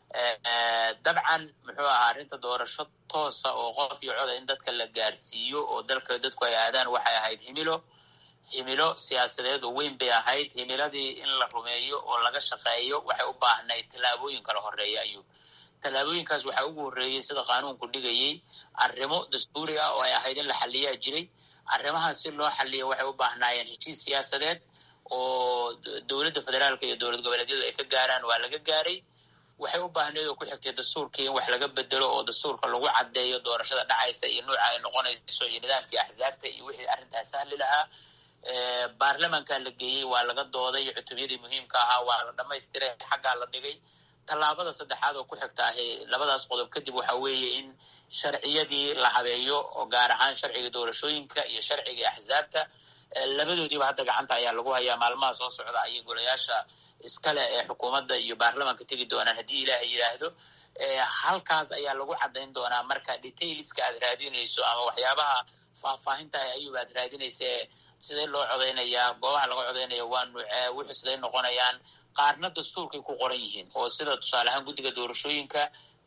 dabcan muxuu ahaa arrinta doorasho toosa oo qof iyo coda in dadka la gaarsiiyo oo dalka dadku ay aadaan waxay ahayd himilo himilo siyaasadeed oo weyn bay ahayd himiladii in la rumeeyo oo laga shaqeeyo waxay u baahnayd tallaabooyin kala horeeya ayuub tallaabooyinkaas waxaa ugu horreeyey sida qaanuunku dhigayey arrimo dastuuri ah oo ay ahayd in la xaliyaa jiray arrimahaas si loo xaliyo waxay u baahnaayeen heshiis siyaasadeed oo dowladda federaalka iyo dowlad goboleedyadu ay ka gaaraan waa laga gaaray waxay u baahneed oo ku xigtay dastuurkii in wax laga bedelo oo dastuurka lagu caddeeyo doorashada dhacaysa iyo nuuca ay noqonayso iyo nidaamkii axsaabta iyo wixii arrintaas sahli lahaa baarlamanka la geeyey waa laga dooday cutubyadii muhiimka ahaa waa la dhamaystiray xaggaa la dhigay tallaabada saddexaad oo ku xigta ahi labadaas qodob kadib waxa weeye in sharciyadii la habeeyo oo gaar ahaan sharciga doorashooyinka iyo sharciga axsaabta labadoodiiba hadda gacanta ayaa lagu hayaa maalmaha soo socda ayay golayaasha iskale ee xukuumadda iyo baarlamanka tegi doonaan haddii ilaahay yidhaahdo halkaas ayaa lagu caddayn doonaa marka detailska aad raadinayso ama waxyaabaha faahfaahinta ayuub aad raadinaysa sidee loo codaynayaa goobaha laga codaynaya waa nuucee wuxuu siday noqonayaan qaarna dastuurkay ku qoran yihiin oo sida tusaale ahaan guddiga doorashooyinka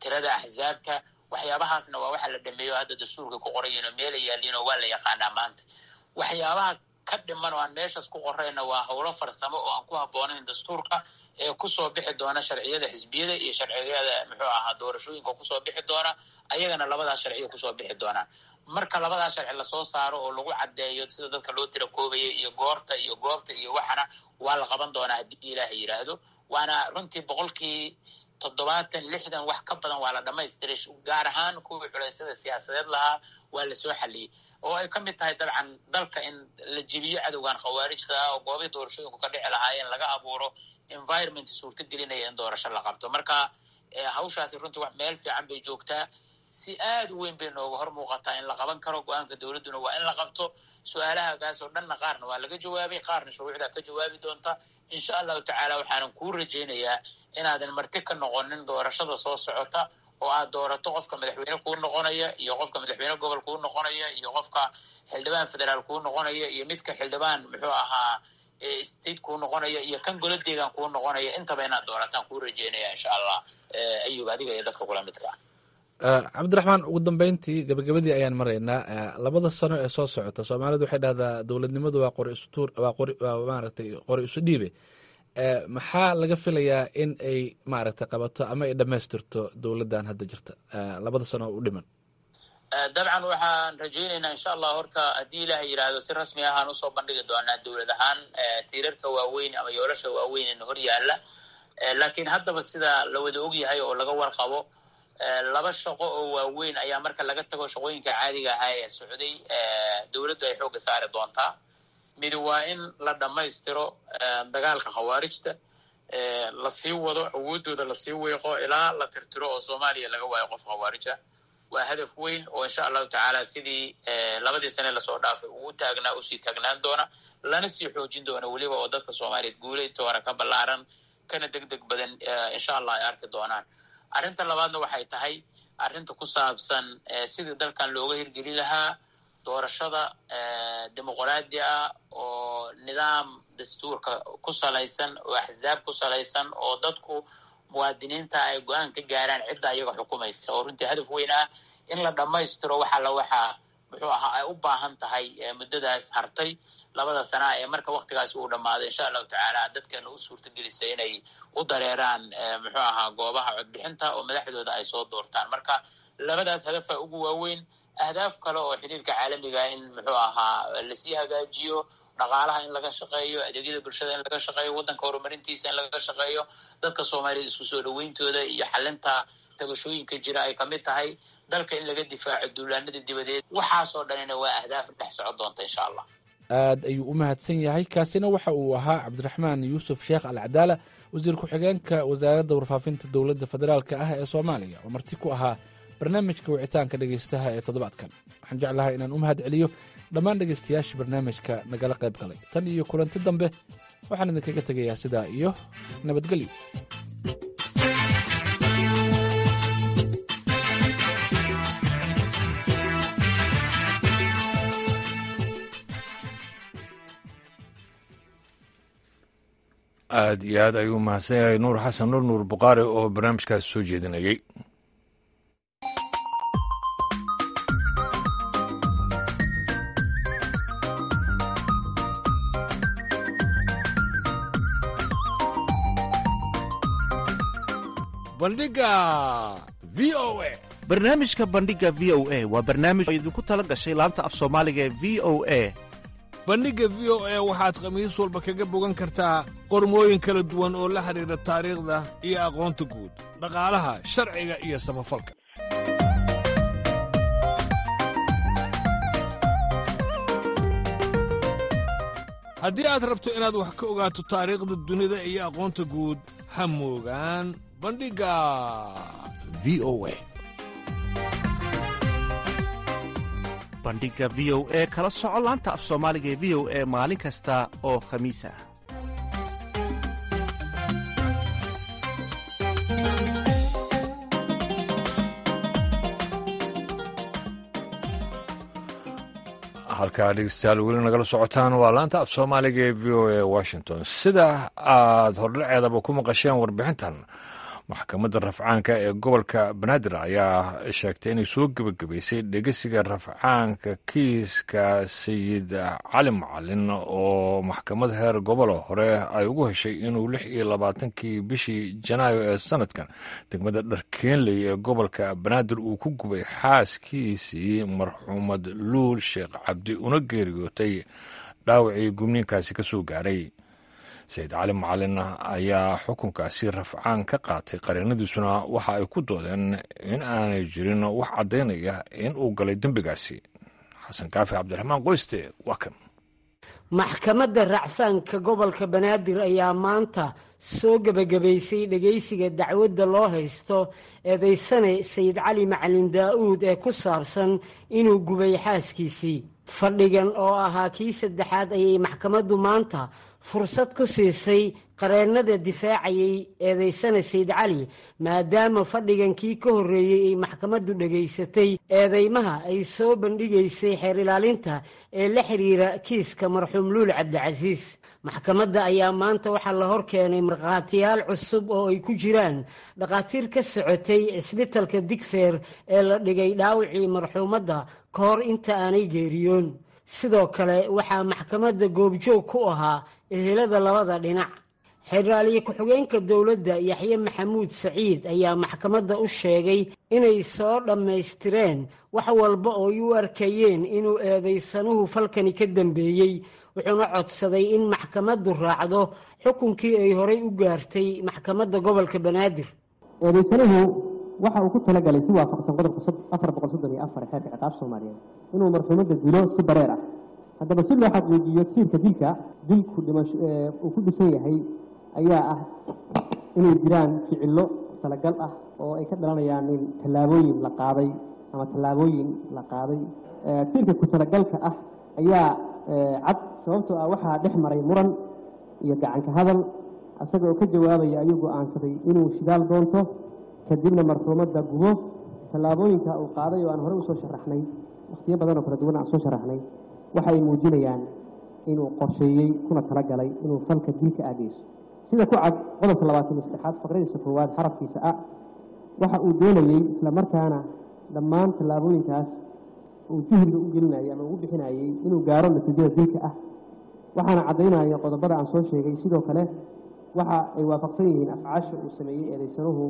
tirada axsaabta waxyaabahaasna waa waxa la dhameeyo hadda dastuurka ku qorayiin oo meela yaaliin oo waa la yaqaanaa maanta waxyaabaha ka dhiman oo aan meeshaas ku qorayna waa howlo farsamo oo aan ku habboonayn dastuurka ee kusoo bixi doona sharciyada xisbiyada iyo sharciyada muxuu ahaa doorashooyinka kusoo bixi doona ayagana labadaa sharciya kusoo bixi doonaan marka labadaa sharci lasoo saaro oo lagu caddeeyo sida dadka loo tira koobaya iyo goorta iyo goobta iyo waxana waa la qaban doonaa haddii ilaaha yidhaahdo waana runtii boqolkii toddobaatan lixdan wax ka badan waa la dhamaystiray gaar ahaan kuwii culeysyada siyaasadeed lahaa waa lasoo xaliyey oo ay ka mid tahay dabcan dalka in la jibiyo cadowgan khawaarijta oo goobay doorashooyinku ka dhici lahaayeen laga abuuro environment suurto gelinaya in doorasho la qabto marka hawshaasi runtii wax meel fiican bay joogtaa si aad u weyn bay nooga hor muuqataa in la qaban karo go-aanka dowladduna waa in la qabto su-aalahagaas oo dhanna qaarna waa laga jawaabay qaarna shuruucdaa ka jawaabi doonta insha allahu tacaala waxaanan kuu rajaynayaa inaadan marti ka noqonin doorashada soo socota oo aad doorato qofka madaxweyne kuu noqonaya iyo qofka madaxweyne gobol kuu noqonaya iyo qofka xildhibaan federaal kuu noqonaya iyo midka xildhibaan muxuu ahaa state kuu noqonaya iyo kan golo deegaan kuu noqonaya intaba inaad doorataan kuu rajeynaya insha allah ayub adiga iyo dadka kula midka cabdiraxmaan ugu dambeyntii gabagabadii ayaan maraynaa labada sano ee soo socota soomaalidu waxay dhahdaa dowladnimadu waa qori istuur waa qori waa maaragtay qori isu dhiibe maxaa laga filayaa in ay maaragtay qabato ama ay dhammaystirto dowladdan hadda jirta labada sano oo u dhiman dabcan waxaan rajaynaynaa insha allah horta haddii ilaah yidhaahdo si rasmi ahaan usoo bandhigi doonaa dowlad ahaan tiirarka waaweyn ama yoolasha waaweyn ina hor yaalla laakiin haddaba sida la wada ogyahay oo laga warqabo laba shaqo oo waaweyn ayaa marka laga tago shaqooyinka caadiga ahaa ee socday dowladdu ay xoogga saari doontaa mid waa in la dhammaystiro dagaalka khawaarijta lasii wado awooddooda lasii weeqo ilaa la tirtiro oo soomaaliya laga waayo qof khawaarija waa hadaf weyn oo insha allahu tacaala sidii labadii sane lasoo dhaafay ugu taagnaa usii taagnaan doona lana sii xoojin doona weliba oo dadka soomaaliyeed guuleydta hore ka ballaaran kana deg deg badan insha allah ay arki doonaan arrinta labaadna waxay tahay arrinta ku saabsan sidii dalkan looga hirgeli lahaa doorashada dimuqraadi ah oo nidaam dastuurka ku salaysan oo axsaab ku salaysan oo dadku muwaadiniinta ay go-aan ka gaaraan cidda ayaga xukumaysa oo runtii hadaf weyn ah in la dhammaystiro waxa la waxaa muxuu ahaa ay u baahan tahay muddadaas hartay labada sanaa ee marka waktigaasi uu dhammaaday insha allahu tacaala dadkeena u suurta gelisay inay u dareeraan muxuu ahaa goobaha codbixinta oo madaxdooda ay soo doortaan marka labadaas hadafa ugu waaweyn ahdaaf kale oo xiriirka caalamiga in muxuu ahaa lasii hagaajiyo dhaqaalaha in laga shaqeeyo adeegyada bulshada in laga shaqeeyo waddanka horumarintiisa in laga shaqeeyo dadka soomaaliyed isku soo dhaweyntooda iyo xalinta tabashooyinka jira ay kamid tahay dalka in laga difaaco duulaanada dibadeed waxaasoo dhanina waa ahdaaf dhex socon doonta insha allah aad ayuu u mahadsan yahay kaasina waxa uu ahaa cabdiraxmaan yuusuf sheekh alcadaala wasiir ku-xigeenka wasaaradda warfaafinta dowladda federaalka ah ee soomaaliya oo marti ku ahaa barnaamijka wicitaanka dhegaystaha ee toddobaadkan waxaan jeclahay inaan u mahad celiyo dhammaan dhegaystayaasha barnaamijka nagala qayb galay tan iyo kulanti dambe waxaan idinkaga tegayaa sidaa iyo nabadgelyo aad iyo aad ayuu mahadsan yahay nuur xasan nur nuur bukhaari oo barnaamijkaas soo jeedinayay bandhiga v o a barnaamijka bandhiga v o a waa barnaamij oo idinku tala gashay laanta af soomaaliga ee v o a bandhigga v o a waxaad khamiis walba kaga bogan kartaa qormooyin kala duwan oo la xidhiidha taariikhda iyo aqoonta guud dhaqaalaha sharciga iyo samafalka haddii aad rabto inaad wax ka ogaato taariikhda dunida iyo aqoonta guud ha moogaan bandhigga v o a bandhiga v o e kala soco laanta af soomaaliga ee v o e maalin kasta oo khamiis ah halkaa dhegeystayaal weli nagala socotaan waa laanta af soomaaliga ee v o a washington sida aad hordhaceedaba ku maqasheen warbixintan maxkamadda rafcaanka ee gobolka banaadir ayaa sheegtay inay soo gebagabaysay dhegesiga rafcaanka kiiska sayid cali macalin oo maxkamad heer gobolo hore ay ugu heshay inuu lix iyo labaatankii bishii janaayo ee sanadkan degmada dharkeenley ee gobolka banaadir uu ku gubay xaaskiisii marxuumad luul sheekh cabdi una geeriyootay dhaawacii gubniinkaasi ka soo gaaray sayid cali macalin ayaa xukunkaasi rafcaan ka qaatay qareenadiisuna waxa ay ku doodeen in aanay jirin wax caddaynaya in uu galay dembigaasi xasan kaafi cabdiraxmaan qoyste waa kan maxkamadda racfaanka gobolka banaadir ayaa maanta soo gebagabaysay dhegaysiga dacwadda loo haysto eedaysane sayid cali macalin daa'uud ee ku saabsan inuu gubay xaaskiisii fadhigan oo ahaa kii saddexaad ayay maxkamaddu maanta fursad ku siisay qareennada difaacayay eedaysane sayid cali maadaama fadhigan kii ka horreeyey ay maxkamaddu dhegaysatay eedeymaha ay soo bandhigaysay xeer ilaalinta ee la xiriira kiiska marxuum luul cabdicasiis maxkamadda ayaa maanta waxaa la hor keenay markhaatiyaal cusub oo ay ku jiraan dhakhaatiir ka socotay cisbitalka digfeer ee la dhigay dhaawacii marxuumadda ka hor inta aanay geeriyoon sidoo kale waxaa maxkamadda goobjoog ku ahaa ehelada labada dhinac xeraaliye ku-xigeenka dowladda yaxye maxamuud saciid ayaa maxkamadda u sheegay inay soo dhammaystireen wax walba oo ay u arkayeen inuu eedaysanuhu falkani ka dambeeyey wuxuuna codsaday in maxkamaddu raacdo xukunkii ay horay u gaartay maxkamadda gobolka banaadir eedaysanuhu waxa uu ku talagalay si waafaqsan qodobka afar boqol soddon iyo afar xeerka ciqaab soomaaliyeed inuu marxuumadda dilo si bareer ah haddaba si loo xaqiijiyo tiirka dilka dilku dhimasho uu ku dhisan yahay ayaa ah inay jiraan ficillo talagal ah oo ay ka dhalanayaan in tallaabooyin la qaaday ama tallaabooyin la qaaday tiirka ku talagalka ah ayaa cad sababtoo ah waxaa dhex maray muran iyo gacanka hadal isaga oo ka jawaabaya ayuu go'aansaday inuu shidaal doonto kadibna marxuumadda gubo tallaabooyinka uu qaaday oo aan horey usoo sharaxnay wakhtiyo badan oo kala duwan aan soo sharaxnay waxa ay muujinayaan inuu qorsheeyey kuna talagalay inuu falka dilka aageyso sida ku cad qodobka labaatan iyo saddexaad faqradiisa koowaad xarafkiisa a waxa uu doonayey isla markaana dhammaan tallaabooyinkaas uu juhriga u gelinayay ama ugu bixinayey inuu gaaro natiijada dilka ah waxaana caddaynaya qodobada aan soo sheegay sidoo kale waxa ay waafaqsan yihiin afcaasha uu sameeyey eedaysanuhu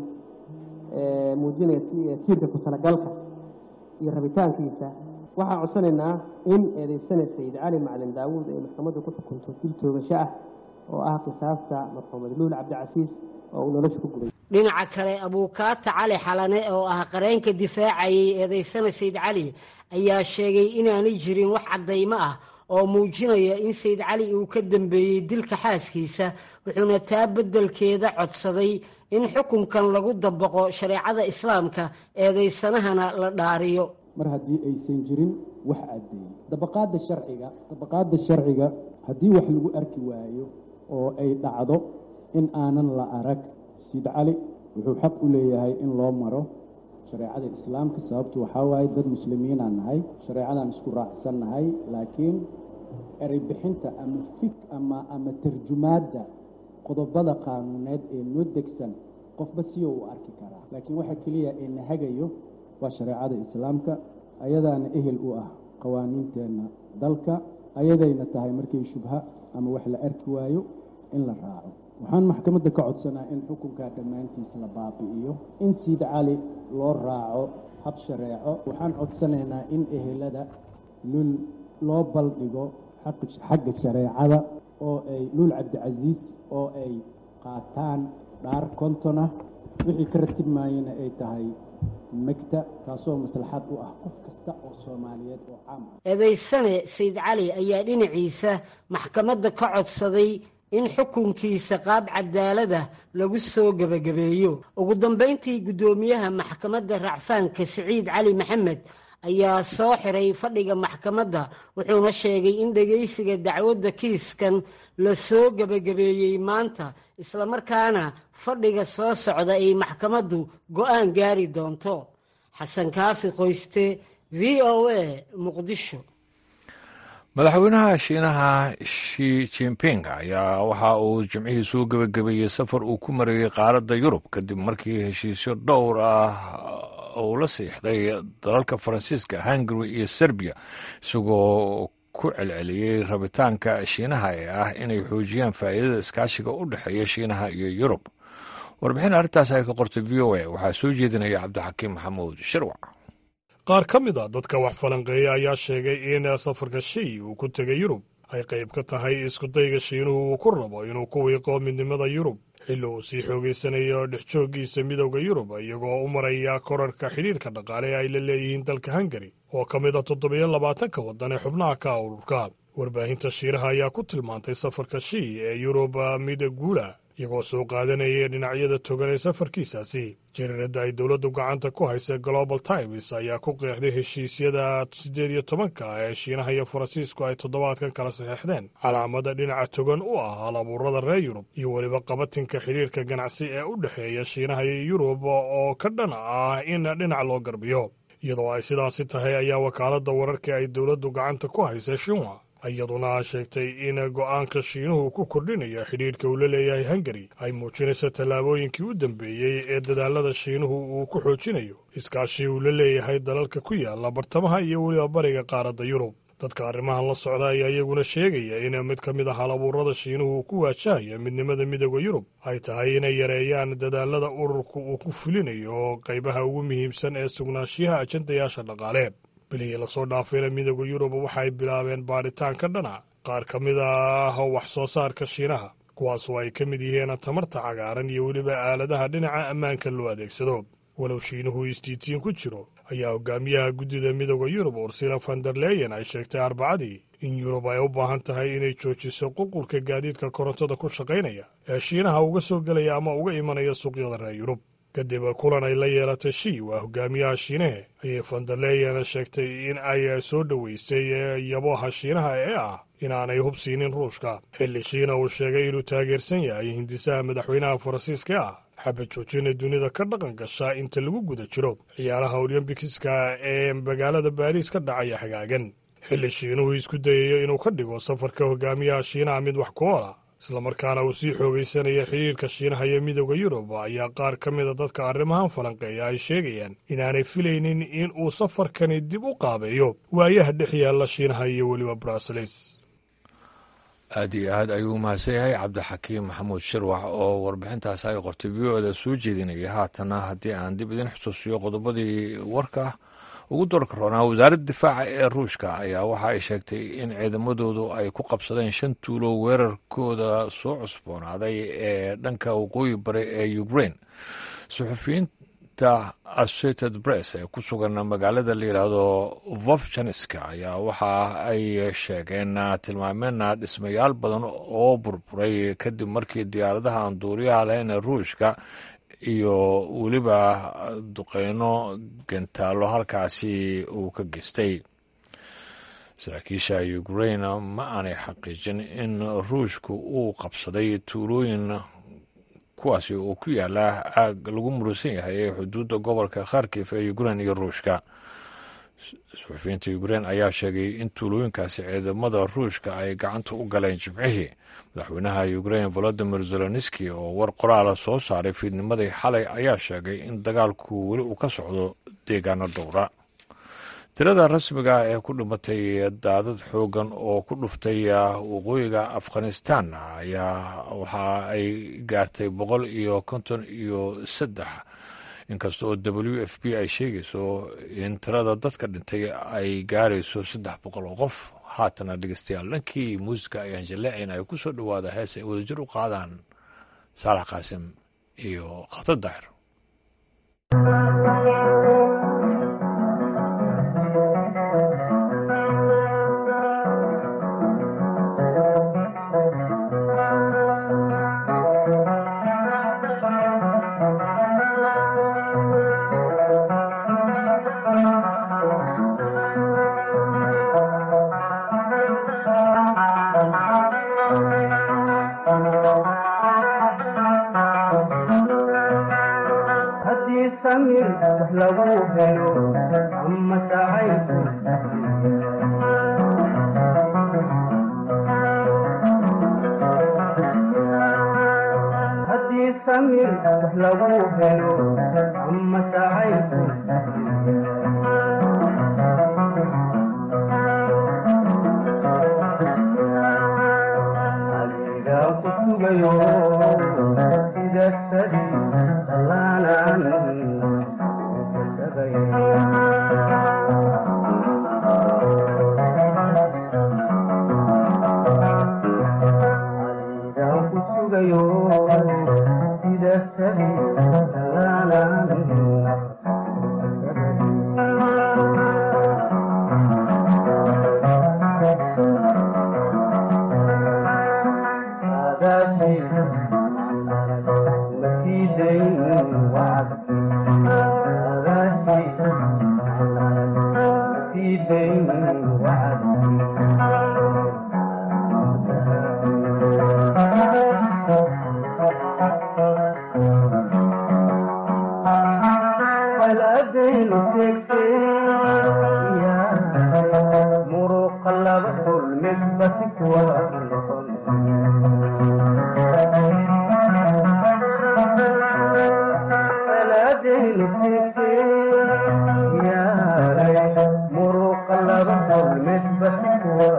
muujinaya tiirka ku talagalka iyo rabitaankiisa waxaan codsanaynaa in eedaysane sayid cali macalin daawuud ay maxkamaddu ku xukunto dil toogasho ah oo ah qisaasta marxuumad luul cabdicasiis oo uu nolosha ku gubay dhinaca kale abuukaata cali xalane oo ah qareenka difaacayay eedaysane sayid cali ayaa sheegay inaanay jirin wax caddaymo ah oo muujinaya in sayid cali uu ka dambeeyey dilka xaaskiisa wuxuuna taa beddelkeeda codsaday in xukunkan lagu dabaqo shareecada islaamka eedaysanahana la dhaariyo mar haddii aysan jirin wax caddeeyey dabaqaadda sharciga dabaqaadda sharciga haddii wax lagu arki waayo oo ay dhacdo in aanan la arag sayid cali wuxuu xaq u leeyahay in loo maro shareecada islaamka sababtu waxaa waaye dad muslimiinaan nahay shareecadaan isku raacsan nahay laakiin erey bixinta ama fik ama ama tarjumaadda qodobada qaanuuneed ee noo degsan qofba siyo u arki karaa laakiin waxa keliya ee na hagayo waa shareecada islaamka ayadaana ehel u ah qawaaniinteenna dalka ayadayna tahay markay shubha ama wax la arki waayo in la raaco waxaan maxkamadda ka codsanaa in xukunkaa dhammaantiis la baabi'iyo in siid cali loo raaco hab shareeco waxaan codsanaynaa in ehelada lul loo baldhigo xagga shareecada oo ay luul cabdicasiis oo ay qaataan dhaar kontona wixii ka ratib maayana ay tahay megta taasoo maslaxad u ah qof kasta oo soomaaliyeed oo caam ah eedaysane sayid cali ayaa dhinaciisa maxkamadda ka codsaday in xukunkiisa qaab cadaalada lagu soo gebagabeeyo ugu dambayntii guddoomiyaha maxkamadda racfaanka siciid cali maxamed ayaa soo xiray fadhiga maxkamadda wuxuuna sheegay in dhegaysiga dacwadda kiiskan la soo gebagabeeyey maanta islamarkaana fadhiga soo socda ay maxkamaddu go'aan gaari doonto xasan kaafi qoyste v o a muqdisho madaxweynaha shiinaha shi jimping ayaa waxa uu jimcihii soo gebagabeeyey safar uu ku marayey qaaradda yurub kadib markii heshiisyo dhowr ah uu la siixday dalalka faransiiska hungary iyo serbiya isagoo ku celceliyey rabitaanka shiinaha ee ah inay xoojiyaan faa'iidada iskaashiga u dhexeeya shiinaha iyo yurub warbixin arrintaas ay ka qortay v o a waxaa soo jeedinaya cabdixakiim maxamuud shirwac qaar ka mid a dadka wax falanqeeya ayaa sheegay in safarka shii uu ku tegay yurub ay qayb ka tahay iskudayga shiinuhu uu ku rabo inuu ku wiiqo midnimada yurub xilli uu sii xoogaysanayo dhex jooggiisa midowda yurub iyagoo u maraya korarka xidhiirka dhaqaale ee ay la leeyihiin dalka hungari oo ka mid a toddobiyo labaatanka waddan ee xubnaha ka ururka warbaahinta shiiraha ayaa ku tilmaantay safarka shii ee yurub mid guula iyagoo soo qaadanaya dhinacyada togan ee safarkiisaasi jariiradda ay dowladdu gacanta ku haysa global times ayaa ku qeexday heshiisyada siddeed iyo tobanka ee shiinaha iyo faransiisku ay toddobaadkan kala saxeexdeen calaamada dhinaca togan u ah hal abuurada reer yurub iyo weliba qabatinka xidhiirka ganacsi ee u dhexeeya shiinaha iyo yurub oo ka dhan ah in dhinac loo garbiyo iyadoo ay sidaasi tahay ayaa wakaaladda wararka ay dowladdu gacanta ku haysa shinwa iyaduna sheegtay in go'aanka shiinuhu ku kordhinaya xidhiirka uu la leeyahay hungari ay muujinayso tallaabooyinkii u dambeeyey ee dadaalada shiinuhu uu ku xoojinayo iskaashii uu la leeyahay dalalka ku yaala bartamaha iyo weliba bariga qaaradda yurub dadka arrimahan la socda ayaa iyaguna sheegaya in mid ka mid a halabuurada shiinuhu uu ku waajahaya midnimada midooda yurub ay tahay inay yareeyaan dadaalada ururka uu ku fulinayo qaybaha ugu muhiimsan ee sugnaanshiyaha ajandayaasha dhaqaale bilihii lasoo dhaafayna midooda yurub waxay bilaabeen baadhitaan ka dhana qaar ka mid ah wax soo saarka shiinaha kuwaasoo ay ka mid yihiin tamarta cagaaran iyo weliba aaladaha dhinaca ammaanka loo adeegsado walow shiinuhu istiitiin ku jiro ayaa hogaamiyaha guddida midooda yurub ursila vanderleyen ay sheegtay arbacadii in yurub ay u baahan tahay inay joojiso qulqulka gaadiidka korontada ku shaqaynaya ee shiinaha uga soo gelaya ama uga imanaya suuqyada reer yurub kadib kulan ay la yeelatay shii waa hogaamiyaha shiinahe ayay vanderleyen sheegtay in ay soo dhoweysay yaboha shiinaha ee ah inaanay hubsiinin ruushka xilli shiina uu sheegay inuu taageersan yahay hindisaha madaxweynaha faransiiska ah xabad joojina dunida ka dhaqan gasha inta lagu guda jiro ciyaaraha olymbikiska ee magaalada baariis ka dhacaya xagaagan xilli shiinuhu isku dayayo inuu ka dhigo safarka hogaamiyaha shiinaha mid wax ku oola islamarkaana uu sii xoogaysanaya xidhiirka shiinaha iyo midooda yurub ayaa qaar ka mida dadka arrimahan falanqeeya ay sheegayaan inaanay filaynin in uu safarkani dib u qaabeeyo waayaha dhex yaalla shiinaha iyo weliba bruseles aad iyo aad ayuu mahadsan yahay cabdixakiim maxamuud shirwax oo warbixintaas ay qortay v o da soo jeedinaya haatana haddii aan dib idin xusuusiyo qodobadii warka ugu doorka roonaa wasaaradda difaaca ee ruushka ayaa waxa ay sheegtay in ciidamadoodu ay ku qabsadeen shan tuulo weerarkooda soo cusboonaaday ee dhanka waqooyi bari ee ukrain suxufiyiinta associated press ee ku sugan magaalada la yidhaahdo vovjaniska ayaa waxa ay sheegeen tilmaameenna dhismayaal badan oo burburay kadib markii diyaaradaha aan duuriyaha lahayn ee ruushka iyo weliba duqeyno gentaallo halkaasi uu ka geystay saraakiisha ukrain ma aanay xaqiijin in ruushku uu qabsaday tuulooyin kuwaasi oo ku yaala aag lagu murusan yahay ee xuduudda gobolka kharkif ee ukrain iyo ruushka suxufiyiinta ukrain ayaa sheegay in tuulooyinkaasi ciidamada ruushka ay gacanta u galeen jimcihii madaxweynaha ukrain volodimir zelenski oo war qoraala soo saaray fiidnimadii xalay ayaa sheegay in dagaalku weli uu ka socdo deegaano dhowra tirada rasmiga ee ku dhimatay daadad xoogan oo ku dhuftay waqooyiga afghanistan ayaa waxa ay gaartay boqol iyo konton iyo saddex inkasta oo w f b ay sheegayso in tirada dadka dhintay ay gaarayso saddex boqol oo qof haatana dhegeystayaal dhankii muusica ayaan jaleecayn ay ku soo dhowaada hees ay wadajir u qaadaan saalax qaasim iyo khatar daahir lagu helo ama sacayku samir wax lagu helo ama sacaybku adigaa ku sugayo sida sadi dallaanan adigaa ku sugayo sida sadi dallaanan muruqa laba kulmid basi kuwa noqon muruqa laba kulmid basi kuwa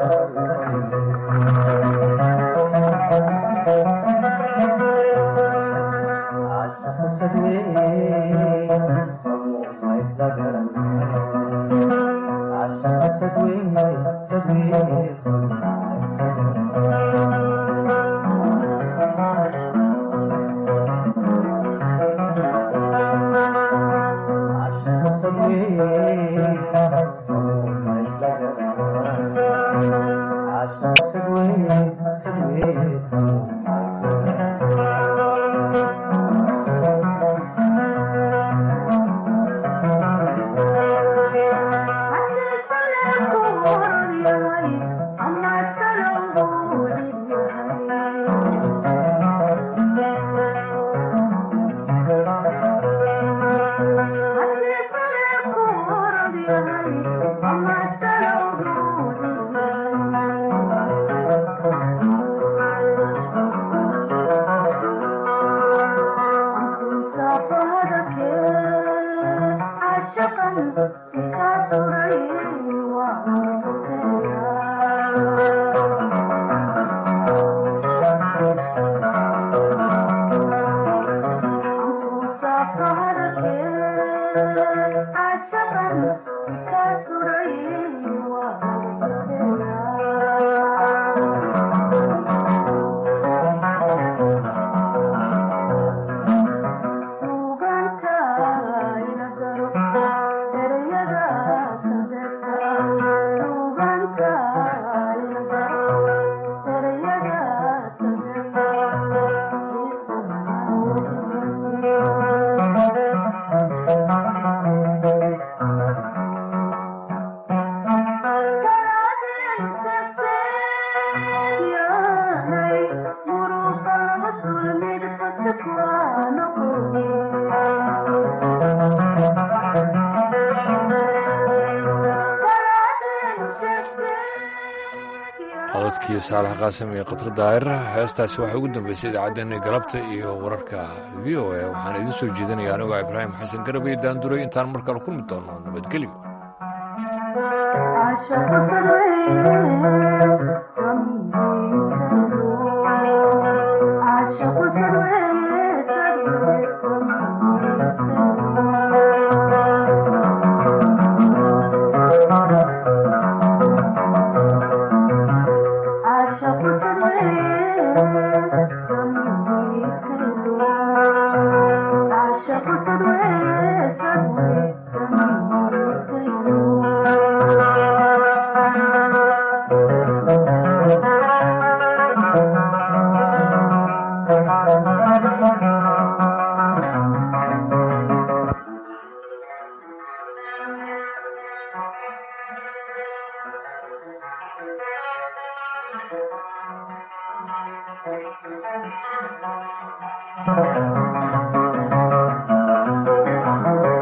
codadkii saalax qaasim iyo khatar daahir heestaasi waxay ugu dambeysay idaacaddeenna galabta iyo wararka v o a waxaan idiin soo jeedinaya anigoo ibraahim xasan garabay daanduray intaan mar kale kulmi doono nabadgelyo Thank you.